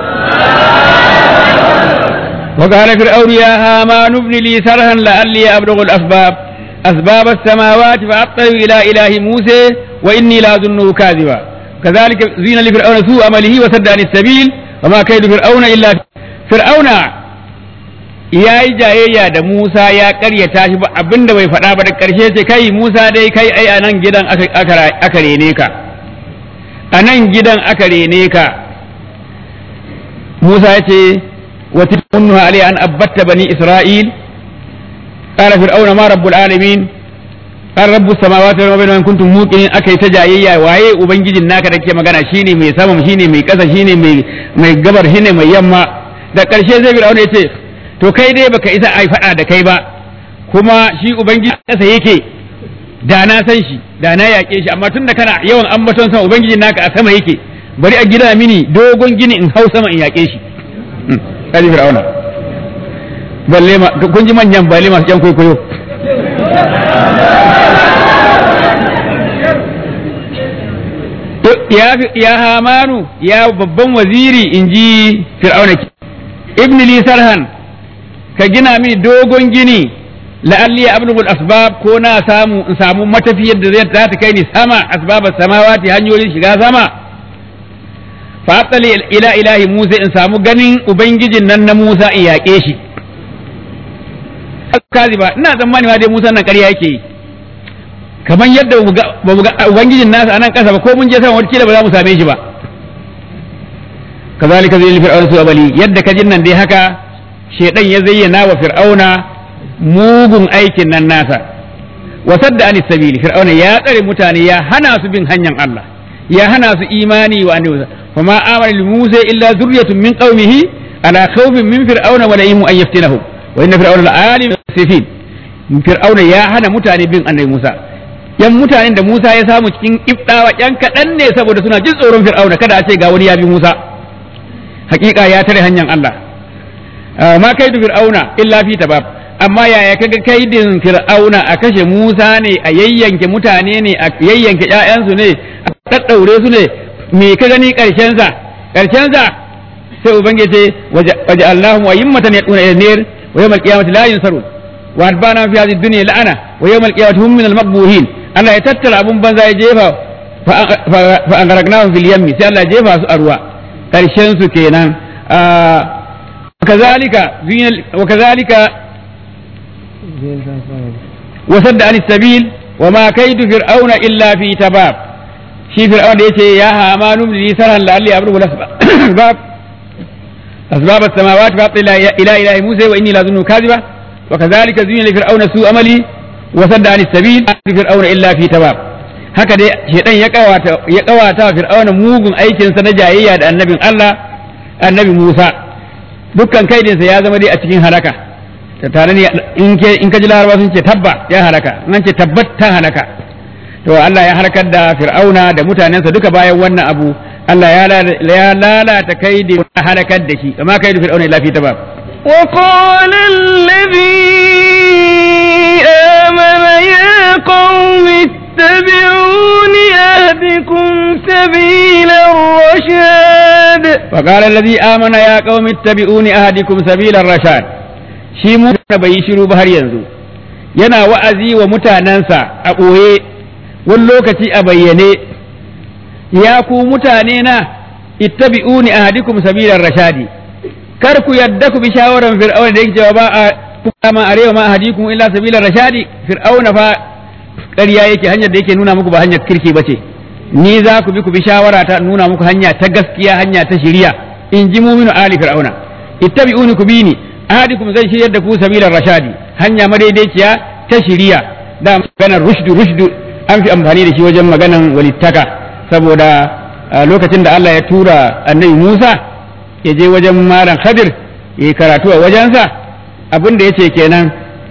Speaker 2: وقال فرعون يا هامان ابن لي سرها لعلي أبلغ الأسباب أسباب السماوات فأطلع إلى إله موسى وإني لأظنه كاذبا كذلك زين لفرعون سوء عمله وسد عن السبيل وما كيد فرعون إلا فرعون ya yi jayayya da Musa ya karyata shi ba abinda bai faɗa ba da ƙarshe ce kai Musa dai kai ai a nan gidan aka rene ka a nan gidan aka rene ka Musa ya ce wa tilmunnu alai an abbatta bani Isra'il qala fir'auna ma rabbul alamin qala rabbus samawati wal ardi in kuntum muqinin akai ta jayayya waye ubangijin naka da ke magana shine mai sama shine mai ƙasa shine mai mai gabar shine mai yamma da ƙarshe zai fir'auna ya ce to kai dai baka isa ai faɗa da kai ba kuma shi ubangiji ƙasa yake da na san shi da na yaƙe shi amma tunda kana yawan ambaton sama ubangijin naka a sama yake bari a gida mini dogon gini in hau sama in yaƙe shi kaji fir'auna balle ma kun ji manyan balle masu ƴan kwaikwayo ya hamanu ya babban waziri in ji fir'auna ibn li sarhan ka gina mini dogon gini la'alli ablughu asbab ko na samu in samu matafiyar da zai ta kai ni sama asbab samawati hanyoyin shiga sama fa atali ila ilahi Musa in samu ganin ubangijin nan na Musa in yaƙe shi kazi ba ina tsammani ma dai Musa nan ƙarya yake yi kamar yadda ba mu ga ubangijin nasa a nan ƙasa ba ko mun je sama wata kila ba za mu same shi ba kazalika zai fir'auna su abali yadda ka jin nan dai haka shedan ya zayyana wa fir'auna mugun aikin nan nasa wa sadda anis sabili fir'auna ya tsare mutane ya hana su bin hanyar Allah ya hana su imani wa annabi fa ma amara li musa illa zurriyatun min qaumihi ala khawfin min fir'auna wa la'imu an yaftinahum wa inna fir'auna la'alim sifin fir'auna ya hana mutane bin annabi Musa yan mutanen da Musa ya samu cikin ibdawa yan kaɗan ne saboda suna jin tsoron fir'auna kada a ce ga wani ya bi Musa hakika ya tare hanyar Allah ma kaidu fir'auna illa fi tabab amma yaya kaga kaidin fir'auna a kashe Musa ne a yayyanke mutane ne a yayyanke ƴaƴansu ne a daddaure su ne me ka gani karshen sa karshen sa sai ubangiji waje Allahu wa yimmatan yaduna ila nar wa yawmal qiyamati la yunsarun wa adbana fi hadhihi dunya la'ana wa yawmal qiyamati hum min al-maqbuhin Allah ya tattara abun banza ya jefa fa an garagnahum fil yammi sai Allah ya jefa su a ruwa karshen su kenan وكذلك وكذلك وسد عن السبيل وما كيد فرعون الا في تباب شي فرعون يتي يا هامان لي سرا لعلي ابلغ الاسباب اسباب السماوات فاطل الى اله موسى واني لاظنه كاذبا وكذلك زين لفرعون سوء عملي وسد عن السبيل فرعون الا في تباب haka dai shedan ya kawata ya kawata fir'auna mugun aikin sa na jayayya da annabin Allah annabi Musa dukkan kaidinsa ya zama dai a cikin halaka tare ne in ka ji laraba sun ce tabba ya halaka in ce tabbat ta halaka to Allah ya halakar da fir'auna da mutanensa duka bayan wannan abu Allah ya lalata kaidin halakar da shi amma kaidu fir'auna illa fi tabab
Speaker 1: وقال الذي آمن يا قوم اتبعون أهدكم سبيل الرشاد
Speaker 2: فقال الذي آمن يا قوم اتبعوني أهدكم سبيل الرشاد shi mu bai yi shiru ba har yanzu yana wa'azi wa mutanensa a ɓoye wani lokaci a bayyane ya ku mutane na ittabi'uni ahadikum sabilar rashadi kar ku yadda ku bi shawaran fir'auna da yake cewa ba a kuma arewa ma ahadikum illa sabilar rashadi fir'auna fa ƙarya yake hanyar da yake nuna muku ba hanyar kirki bace ni za ku bi ku bi shawara ta nuna muku hanya ta gaskiya hanya ta shiriya in ji muminu ali fir'auna ittabi'uni ku bi ni ahadikum zai shiryar da ku sabilar rashadi hanya madaidaiciya ta shiriya da maganar rushdu rushdu an fi amfani da shi wajen maganan walittaka saboda lokacin da Allah ya tura annabi Musa ya je wajen malam Khadir ya yi karatu a wajensa abin da ya ce kenan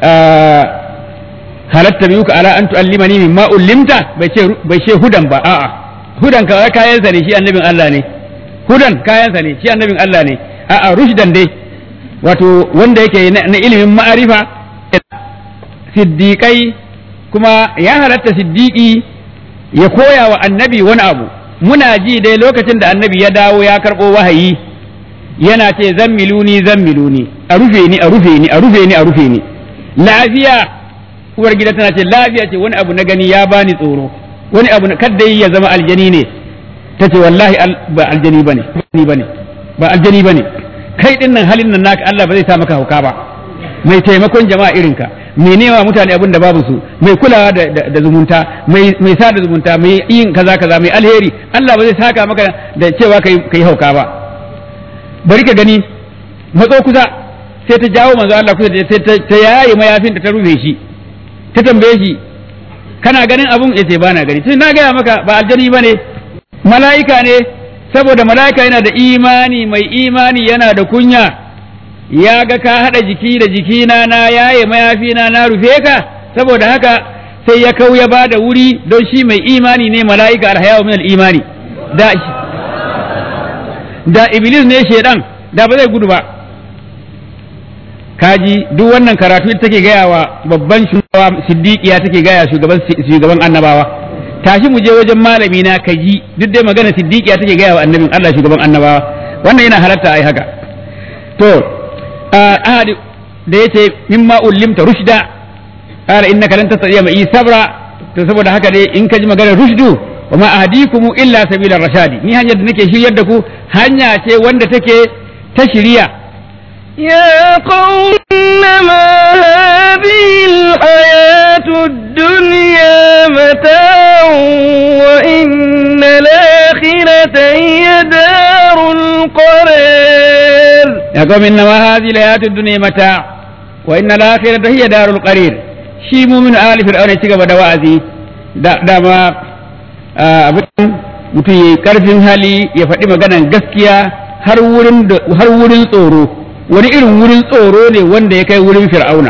Speaker 2: halatta biyu ka ala an tu'allimani mimma ullimta bai ce bai ce hudan ba a'a hudan ka kayansa ne shi annabin Allah ne hudan kayansa ne shi annabin Allah ne a'a rushdan dai wato wanda yake na ilimin ma'arifa siddiƙai kuma ya halatta siddiƙi ya koya wa annabi wani abu muna ji dai lokacin da annabi ya dawo ya karɓo wahayi yana ce zammiluni zammiluni a rufe ni a rufe ni a rufe ni a rufe ni lafiya uwar gida tana ce lafiya ce wani abu na gani ya bani tsoro wani abu na kadda ya zama aljani ne ta ce wallahi ba aljani bane ba aljani bane kai din nan halin nan naka Allah ba zai sa maka hauka ba mai taimakon jama'a irinka mai nema mutane abin da babu su mai kulawa da zumunta mai sada zumunta mai yin kaza kaza mai alheri Allah ba zai saka maka da cewa kai kai hauka ba bari ka gani matso kusa sai ta jawo manzo Allah kusa sai ta yaye mayafin da ta rufe shi ta tambaye shi kana ganin abun yace ba na gani tun na gaya maka ba aljani bane mala'ika ne saboda mala'ika yana da imani mai imani yana da kunya ya ga ka haɗa jiki da jikina na yaye mayafina na rufe ka saboda haka sai ya kau ya bada wuri don shi mai imani ne mala'ika alhayawa min imani da da iblis ne shedan da ba zai gudu ba kaji duk wannan karatu take gaya wa babban shugaba siddiqiya take gaya shugaban shugaban annabawa tashi mu je wajen malami na kaji duk dai magana siddiqiya take gaya wa annabin Allah shugaban annabawa wannan yana halatta ai haka to ahad da yace mimma ullimta rushda qala innaka lan tastati'a ma'i sabra to saboda haka dai in ka ji maganar rushdu wa ma ahdikum illa sabila rashadi ni hanyar da nake shiryar da ku hanya ce wanda take ta shiriya
Speaker 1: يا قوم إنما هذه الحياة الدنيا متاع وإن الآخرة هي دار القرار
Speaker 2: يا قوم إنما هذه الحياة الدنيا متاع وإن الآخرة هي دار القرير shi mumin ali fir'aun ya ci gaba da wa'azi da dama abin mutum ya karfin hali ya faɗi maganan gaskiya har wurin har wurin tsoro wani irin wurin tsoro ne wanda ya kai wurin fir'auna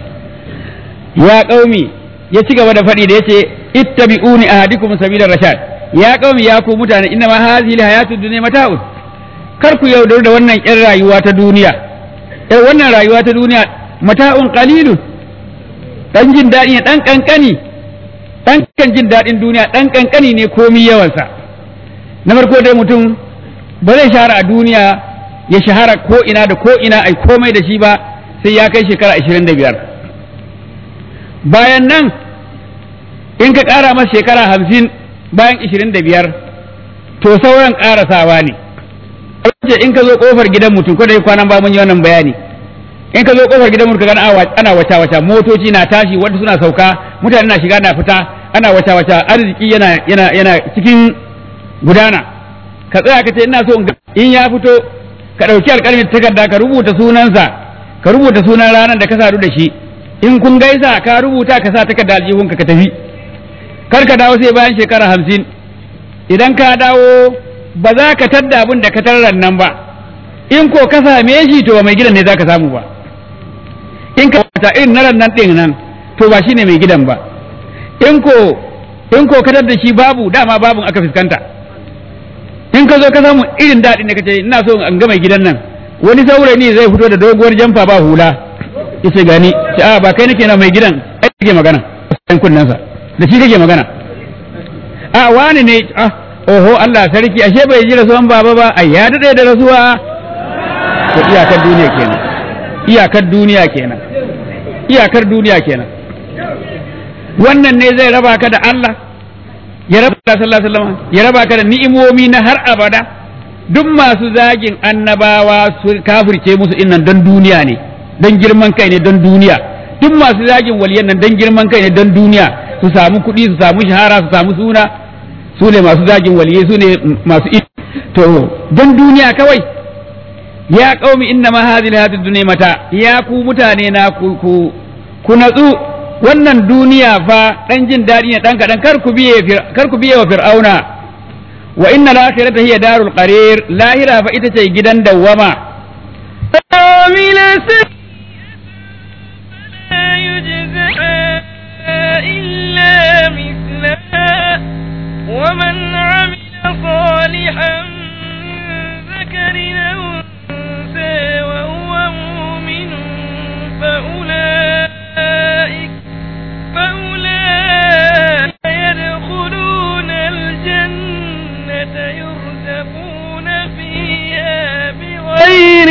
Speaker 2: ya qaumi ya ci gaba da faɗi da yace ittabi'uni ahadikum sabila rashad ya qaumi ya ku mutane inna ma hadhihi alhayatud dunya mata'un kar ku yaudar da wannan ƴan rayuwa ta duniya eh wannan rayuwa ta duniya mata'un qalilun dan jin daɗi ne dan kankani dan kan jin daɗin duniya dan kankani ne komi yawansa na farko dai mutum ba zai shahara a duniya ya shahara ko ina da ko ina ai komai da shi ba sai ya kai shekara ashirin da biyar bayan nan in ka ƙara masa shekara hamsin bayan ashirin da biyar to sauran ƙarasawa ne in ka zo ƙofar gidan mutum ko da kwanan ba mun yi wannan bayani in ka zo ƙofar gidan mutum kana ana wata wata motoci na tashi wanda suna sauka mutane na shiga na fita ana wata wata arziki yana yana yana cikin gudana ka tsaya ka ce ina so in ya fito ka ɗauki alƙalmin takarda ka rubuta sunansa ka rubuta sunan ranar da ka sadu da shi in kun gaisa ka rubuta ka sa takarda aljihunka ka tafi kar ka dawo sai bayan shekara hamsin idan ka dawo ba za ka tadda abin da ka tarran nan ba in ko ka same shi to ba mai gidan ne za ka samu ba in ka wata irin na nan ɗin nan to ba shine mai gidan ba in ko in ko ka tadda shi babu dama babun aka fuskanta in ka zo ka samu irin daɗin da ka ce ina so an ga mai gidan nan wani saurayi ne zai fito da doguwar jamfa ba hula yace gani ce a ba kai nake na mai gidan ai kake magana san kunnansa da shi kake magana a wani ne ah oho Allah sarki ashe bai ji rasuwan baba ba ai ya dade da rasuwa to iyakar duniya kenan iyakar duniya kenan iyakar duniya kenan wannan ne zai raba ka da Allah ya raba ka sallallahu alaihi wasallam ya raba ka da ni'imomi na har abada duk masu zagin annabawa su kafirce musu innan don duniya ne don girman kai ne don duniya duk masu zagin waliyan nan don girman kai ne don duniya su samu kuɗi su samu shahara su samu suna su ne masu zagin waliyai su ne masu to don duniya kawai ya qaumi inna ma hadhihi alhayatid dunya mata ya ku mutane na ku ku ku natsu wannan duniya fa dan jin dadi ne dan kadan kar ku biye kar ku biye wa fir'auna wa inna al-akhirata hiya darul qarir lahira fa ita ce gidan dawwama
Speaker 1: عامل لا يجزى إلا مثلها ومن عمل صالحا من ذكر أو أنثى وهو مؤمن فأولئك فأولئك يدخلون الجنة يرزقون فيها بغير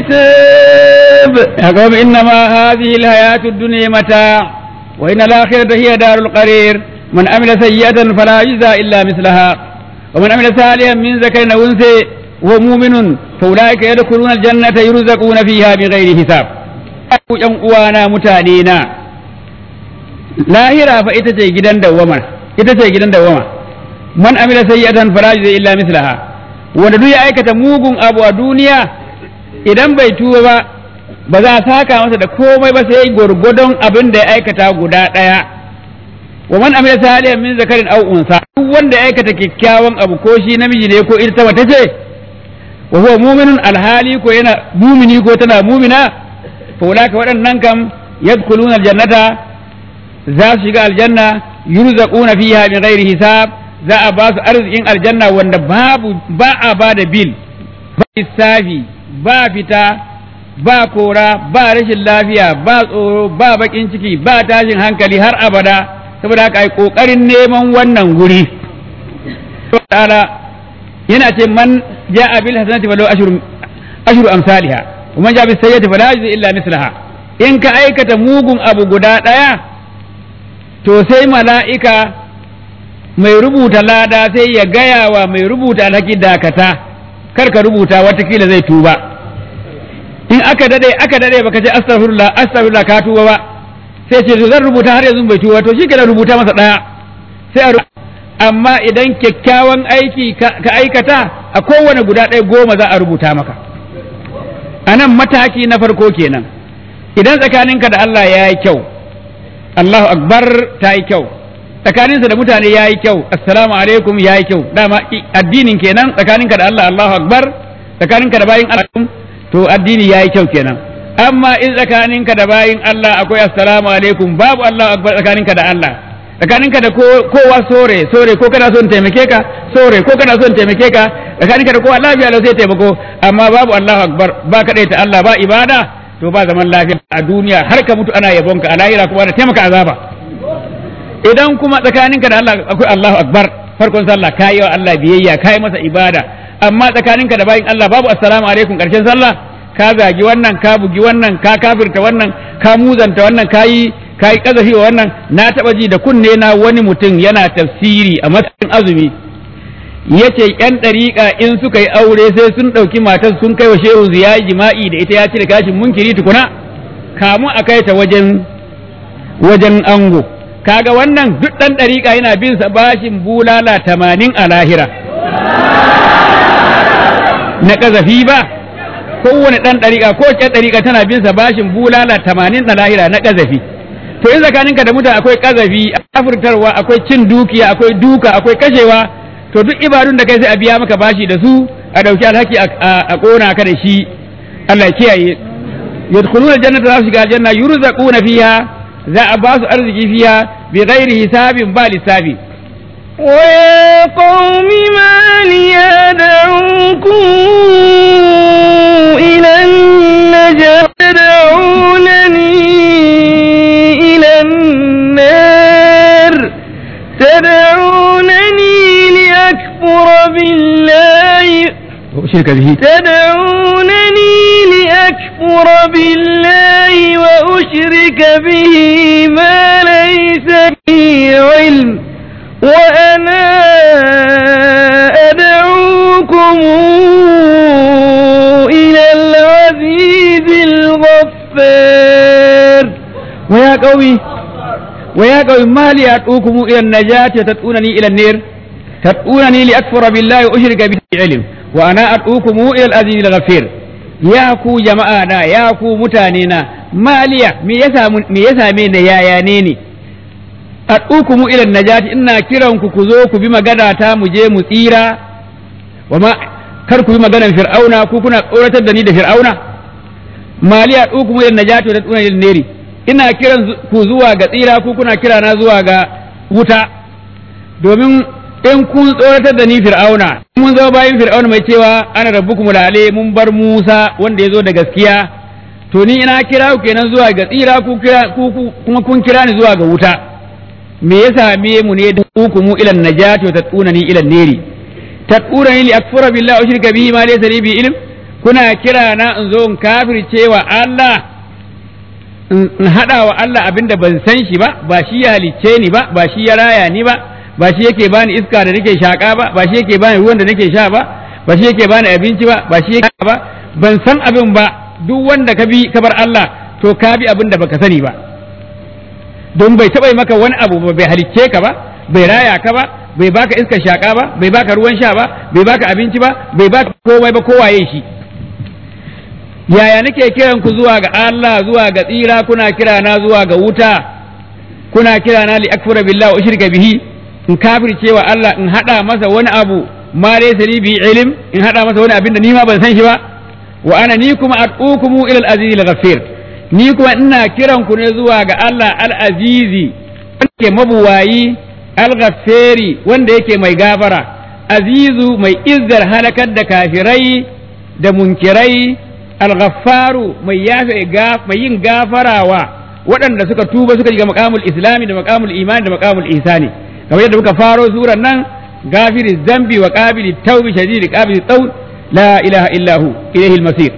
Speaker 1: حساب
Speaker 2: يا قوم إنما هذه الحياة الدنيا متاع وإن الآخرة هي دار القرير من عمل سيئة فلا يجزى إلا مثلها ومن عمل صالحا من ذكر أو أنثى وهو مؤمن فأولئك يدخلون الجنة يرزقون فيها بغير حساب ‘yan uwana mutane na lahira fa ita ce gidan dawwama ita ce gidan dawwama man amila sayyatan fala yujza illa mislaha wanda duk ya aikata mugun abu a duniya idan bai tuba ba ba za a saka masa da komai ba sai gwargwadon abin da ya aikata guda ɗaya wa man amila salihan min zakarin aw unsa duk wanda ya aikata kyakkyawan abu ko shi namiji ne ko ita mace ce wa huwa mu'minun alhali ko yana mumini ko tana mumina fa ulaka waɗannan kam yadkhuluna aljannata za su shiga aljanna yurzaquna fiha min ghairi hisab za a ba su arzikin aljanna wanda babu ba a ba da bil ba lissafi ba fita ba kora ba rashin lafiya ba tsoro ba bakin ciki ba tashin hankali har abada saboda haka ai kokarin neman wannan guri ta'ala yana ce man ja'a bil hasanati falahu ashru ashru amsalha wa man ja'a bis sayyi'ati fala yajzi illa mislaha in ka aikata mugun abu guda daya to sai mala'ika mai rubuta lada sai ya gaya wa mai rubuta alhaki dakata kar ka rubuta watakila zai tuba in aka dade aka dade baka ce astaghfirullah astaghfirullah ka tuba ba sai ce to zan rubuta har yanzu bai tuba to shi kenan rubuta masa daya sai a amma idan kyakkyawan aiki ka aikata a kowane guda ɗaya goma za a rubuta maka a nan mataki na farko kenan idan tsakaninka da Allah ya yi kyau Allahu akbar ta yi kyau tsakaninsa da mutane ya yi kyau assalamu alaikum ya yi kyau dama addinin kenan tsakaninka da Allah Allahu akbar tsakaninka da bayin Allah to addini ya yi kyau kenan amma in tsakaninka da bayin Allah akwai assalamu alaikum babu Allahu akbar tsakaninka da Allah tsakaninka da kowa sore sore ko kana son taimake ka sore ko kana son taimake ka tsakaninka da kowa lafiya lau sai taimako amma babu Allahu akbar ba kadai ta Allah ba ibada to ba zaman lafiya a duniya har ka mutu ana yabonka a lahira kuma da taimaka azaba idan kuma tsakaninka da Allah akwai Allahu akbar farkon sallah kayi wa Allah biyayya kayi masa ibada amma tsakaninka da bayin Allah babu assalamu alaikum karshen sallah ka zagi wannan ka bugi wannan ka kafirta wannan ka muzanta wannan kayi kayi kazafi wa wannan na taba ji da kunne na wani mutum yana tafsiri a matsayin azumi yace yan dariƙa in suka yi aure sai sun ɗauki matar sun kai wa shehu ziya jima'i da ita ya cire kashin munkiri tukuna kamun a kai ta wajen wajen ango kaga wannan duk ɗan ɗariƙa yana bin sa bashin bulala tamanin a lahira na ƙazafi ba kowane ɗan ɗariƙa ko ce ɗariƙa tana bin sa bashin bulala tamanin a lahira na ƙazafi to in tsakaninka da mutane akwai ƙazafi afurtarwa akwai cin dukiya akwai duka akwai kashewa to duk ibadun da kai sai a biya maka bashi da su a ɗauki alhaki a ƙona ka da shi Allah ya kiyaye yadkhuluna jannata za su shiga aljanna yurzaquna fiha za a ba su arziki fiya bi ghairi hisabin ba lissafi
Speaker 1: ويا قوم ما لي أدعوكم إلى النجاة تدعونني إلى النار تدعونني
Speaker 2: وأشرك به
Speaker 1: تدعونني لأكفر بالله وأشرك به ما ليس به علم وأنا أدعوكم إلى العزيز الغفار
Speaker 2: ويا قومي ويا قوم ما لي أدعوكم إلى النجاة وتدعونني إلى النير تدعونني لأكفر بالله وأشرك به علم وأنا أدعوكم إلى العزيز الغفير يا كو جماعة يا كو متانينا ما لي me yasa me yasa me da yaya ne ne ad'ukumu ila najati ina kiran ku ku zo ku bi magana ta mu je mu tsira wa ma kar ku bi maganar fir'auna ku kuna tsoratar da ni da fir'auna mali ad'ukumu ila najati wa tad'una ila neri ina kiran ku zuwa ga tsira ku kuna kira na zuwa ga wuta domin in kun tsoratar da ni fir'auna mun zama bayan fir'auna mai cewa ana rabbukum lale mun bar Musa wanda ya zo da gaskiya to ni ina kira ku kenan zuwa ga tsira ku kira ku kuma kun kira ni zuwa ga wuta me ya same mu ne da ku mu ilan najati wa tatuna ni ilan neri tatuna ni li akfura billahi wa shirka bihi ma laysa li bi ilm kuna kira na in zo in kafirce wa Allah in hada wa Allah abinda ban san shi ba ba shi ya halicce ni ba ba shi ya raya ni ba ba shi yake bani iska da nake shaka ba ba shi yake bani ruwan da nake sha ba ba shi yake bani abinci ba ba shi yake ba ban san abin ba duk wanda ka bi ka bar Allah to ka bi abin da baka sani ba don bai taɓa maka wani abu ba bai halicce ka ba bai raya ka ba bai baka iskar shaka ba bai baka ruwan sha ba bai baka abinci ba bai baka komai ba kowaye shi yaya nake kiran ku zuwa ga Allah zuwa ga tsira kuna kira na zuwa ga wuta kuna kira na li akfura billahi wa ushrika bihi in kafirce wa Allah in hada masa wani abu ma laysa li bi ilm in hada masa wani abin da ni ma ban san shi ba wa ana ni kuma ad'ukumu ila al-aziz al-ghafir ni kuma ina kiran ku ne zuwa ga Allah al-azizi wanda ke mabuwayi al-ghaffari wanda yake mai gafara azizu mai izzar halakar da kafirai da munkirai al-ghaffaru mai yafe mai yin gafarawa waɗanda suka tuba suka shiga maqamul islami da maqamul imani da maqamul ihsani kamar yadda muka faro suran nan gafiri zambi wa qabili tawbi shadidi qabili tawl la ilaha illa hu ilayhi al-masir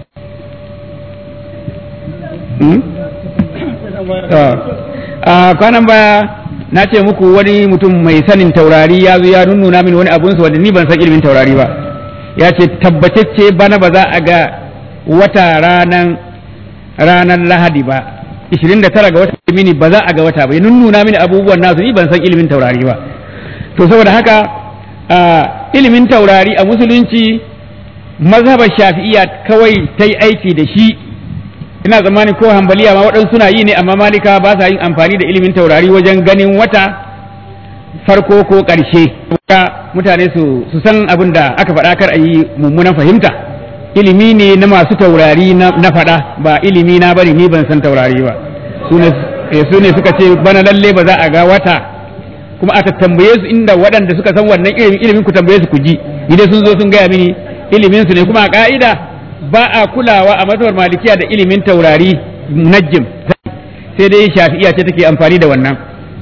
Speaker 2: a kwanan baya na ce muku wani mutum mai sanin taurari ya zo ya nunnuna min wani abunsa wanda ni ban san ilimin taurari ba ya ce tabbatacce bana ba za a ga wata ranan ranar lahadi ba 29 ga wata mini ba za a ga wata ba ya nunnuna mini abubuwan nasu ni ban san ilimin taurari ba to saboda haka ilimin taurari a musulunci mazhabar shafi'iya kawai ta yi aiki da shi ina tsammanin ko hambaliya ma waɗansu suna yi ne amma malika ba sa yin amfani da ilimin taurari wajen ganin wata farko ko ƙarshe mutane su san abin da aka faɗa kar a yi mummunan fahimta ilimi ne na masu taurari na faɗa ba ilimi na bari ni ban san taurari ba su ne suka ce bana lalle ba za a ga wata kuma aka tambaye su inda waɗanda suka san wannan ilimin ilimin ku tambaye su ku ji ni dai sun zo sun gaya mini ilimin su ne kuma a ka'ida ba a kulawa a mazhabar malikiya da ilimin taurari najjim sai dai shafi'iya ce take amfani da wannan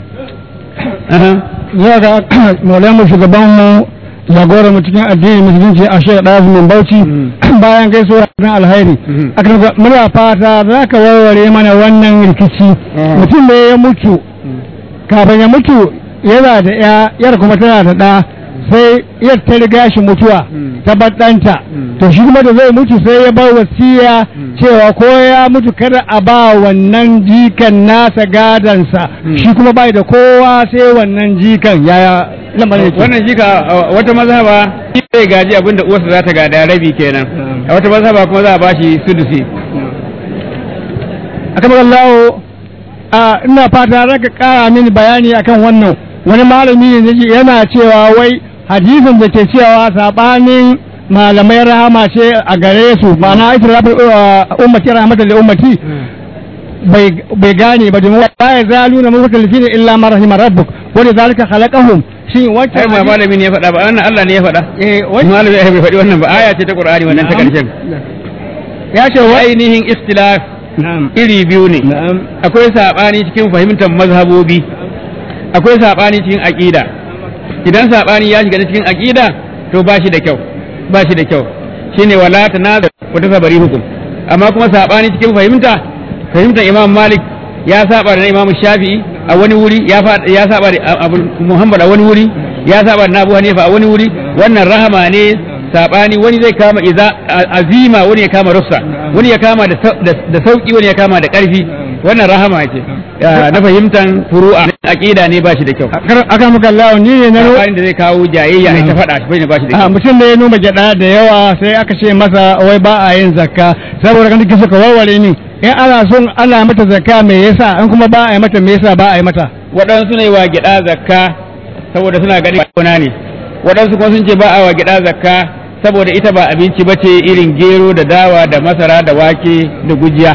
Speaker 3: zuwa ga maulamu shugaban mu jagora mu cikin addini musulunci a shekar ɗazu min bauchi bayan gaisuwa na alhairi aka muna fata za ka warware mana wannan rikici mutum ne ya mutu kafin ya mutu yana da ya yar kuma tana da ɗa sai yar ta riga shi mutuwa ta ɗanta to shi kuma da zai mutu sai ya bar wasiya cewa ko ya mutu kada a ba wannan jikan nasa gadansa shi kuma bai da kowa sai wannan jikan yaya lamarin yake
Speaker 2: wannan jika wata mazhaba zai gaji abin da uwarsa za ta gada rabi kenan a wata mazhaba kuma za a bashi sudusi
Speaker 3: akan Allah ina fata raka kara mini bayani akan wannan wani malami ne yana cewa wai hadisin da ke cewa sabanin malamai rahama ce a gare su ma'ana ita rafi ummati rahmatan li ummati bai gane ba domin wa ya zalu na mutalifina illa ma rahima rabbuk wa zalika khalaqahum shin wacce
Speaker 2: ai ba malami ne ya faɗa ba wannan Allah ne ya faɗa
Speaker 3: eh
Speaker 2: malami ya bai faɗi wannan ba aya ce ta Qur'ani wannan ta karshen
Speaker 3: ya ce wa
Speaker 2: ainihin ikhtilaf
Speaker 3: na'am
Speaker 2: iri biyu ne
Speaker 3: na'am
Speaker 2: akwai sabani cikin fahimtar mazhabobi akwai sabani cikin aqida idan sabani ya shiga cikin aqida to ba shi da kyau ba shi da kyau shine wala tanazu wa tasabari hukum amma kuma sabani cikin fahimta fahimtar Imam Malik ya saba da Imam Shafi'i a wani wuri ya ya saba da Abu Muhammad a wani wuri ya saba da Abu Hanifa a wani wuri wannan rahama ne sabani wani zai kama iza azima wani ya kama russa wani ya kama da sauki wani ya kama da karfi wannan rahama ce na fahimtan furu'a aqida ne ba shi da kyau
Speaker 3: aka muka Allah ni ne na
Speaker 2: sabanin da zai kawo jayayya ai ta faɗa shi bai ba shi da
Speaker 3: a
Speaker 2: kyau
Speaker 3: mutum da ya noma gyada da yawa sai aka ce masa wai ba a yin zakka saboda kan kike suka warware ni in ana son ana mata zakka me yasa in kuma ba a yi mata me yasa ba a yi mata
Speaker 2: waɗansu ne wa gida zakka saboda suna ganin gona ne waɗansu kuma sun ce ba a wa gida zakka saboda ita ba abinci ba ce irin gero da dawa da masara da wake da gujiya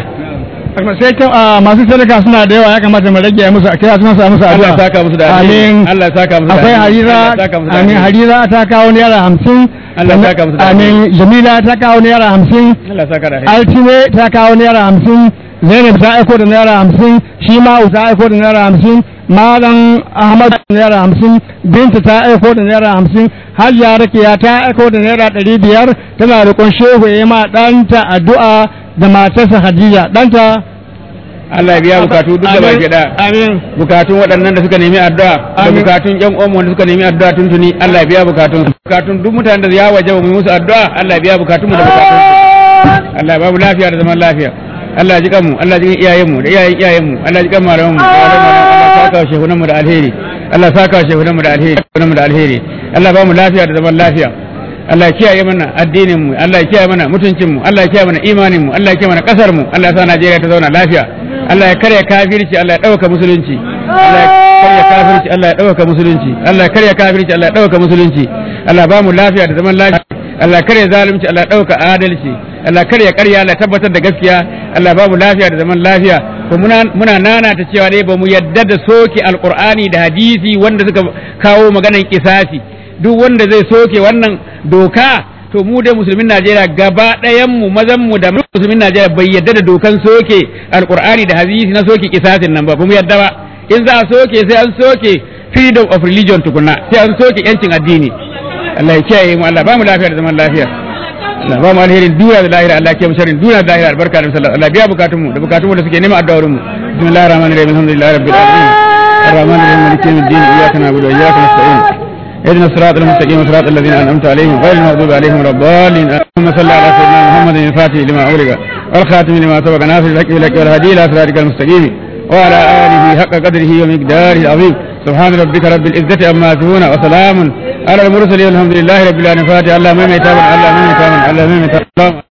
Speaker 3: sai kyau a masu sadaka suna da yawa ya kamata mu rage musu a kira su masa musu
Speaker 2: Allah
Speaker 3: addu'a
Speaker 2: ya saka musu da alheri
Speaker 3: amin
Speaker 2: Allah ya saka musu da
Speaker 3: akwai
Speaker 2: alheri.
Speaker 3: harira
Speaker 2: Allah ya saka musu da
Speaker 3: amin
Speaker 2: alheri.
Speaker 3: harira ta kawo naira hamsin
Speaker 2: Allah ya saka musu da alheri.
Speaker 3: amin jamila ta kawo naira hamsin
Speaker 2: Allah ya saka da alheri.
Speaker 3: altine ta kawo naira hamsin zainab ta aiko da naira hamsin shi ma'u ta aiko da naira hamsin malam ahmad da naira hamsin binta ta aiko da naira hamsin hajiya rakiya ta aiko da naira ɗari biyar tana roƙon shehu ya yi ma ɗanta addu'a da matarsa hadiza ɗanta
Speaker 2: Allah ya biya bukatu duk da baki da
Speaker 3: amin
Speaker 2: bukatun waɗannan da suka nemi addu'a da
Speaker 3: Amin.
Speaker 2: bukatun ƴan uwan da suka nemi addu'a tuntuni Allah ya biya bukatun bukatun duk mutanen da ya waje mu yi musu addu'a Allah ya biya bukatun mu da bukatun su. Allah ya babu lafiya da zaman lafiya Allah ya ji kanmu Allah ya ji iyayen mu da iyayen iyayen mu Allah ya ji kan malaman mu da malaman mu. Allah ya saka wa shehunan mu da alheri Allah ya saka wa shehunan mu da alheri shehunan mu da alheri Allah ya ba mu lafiya da zaman lafiya Allah ya kiyaye mana addinin mu Allah ya kiyaye mana mutuncin mu Allah ya kiyaye mana imanin mu Allah ya kiyaye mana kasar mu Allah ya sa Najeriya ta zauna lafiya Allah ya karya kafirci Allah ya dauka musulunci Allah ya karya kafirci Allah ya dauka musulunci Allah ya karya kafirci Allah ya dauka musulunci Allah ya ba mu lafiya da zaman lafiya Allah ya karya zalunci Allah ya dauka adalci Allah ya karya karya Allah ya tabbatar da gaskiya Allah ya ba mu lafiya da zaman lafiya ko muna muna nana ta cewa dai ba mu yadda da soke alqur'ani da hadisi wanda suka kawo maganan kisasi duk wanda zai soke wannan doka to mu dai musulmin Najeriya gaba ɗayan mu mazan mu da musulmin Najeriya bai yadda da dokan soke alqur'ani da hadisi na soke kisasin nan ba ba mu yadda ba in za a soke sai an soke freedom of religion tukuna sai an soke yancin addini Allah ya kiyaye mu Allah ba mu lafiya da zaman lafiya Allah ba mu alherin duniya da lahira Allah ya kiyaye mu sharrin duniya da lahira albarka da sallallahu Allah biya bukatun mu da bukatun mu da suke neman addu'o'in mu bismillahir rahmanir rahim alhamdulillahi rabbil alamin الرحمن الرحيم مالك يوم الدين اياك نعبد واياك نستعين اهدنا الصراط المستقيم صراط الذين انعمت عليهم غير المغضوب عليهم ولا الضالين اللهم صل على سيدنا محمد الفاتح لما اغلق والخاتم لما سبق ناصر الحق بالحق والهدي الى صراطك المستقيم وعلى اله حق قدره ومقداره العظيم سبحان ربك رب العزه عما يصفون وسلام على المرسلين والحمد لله رب العالمين فاتح الله ما يتابع الله ما يتابع الله ما يتابع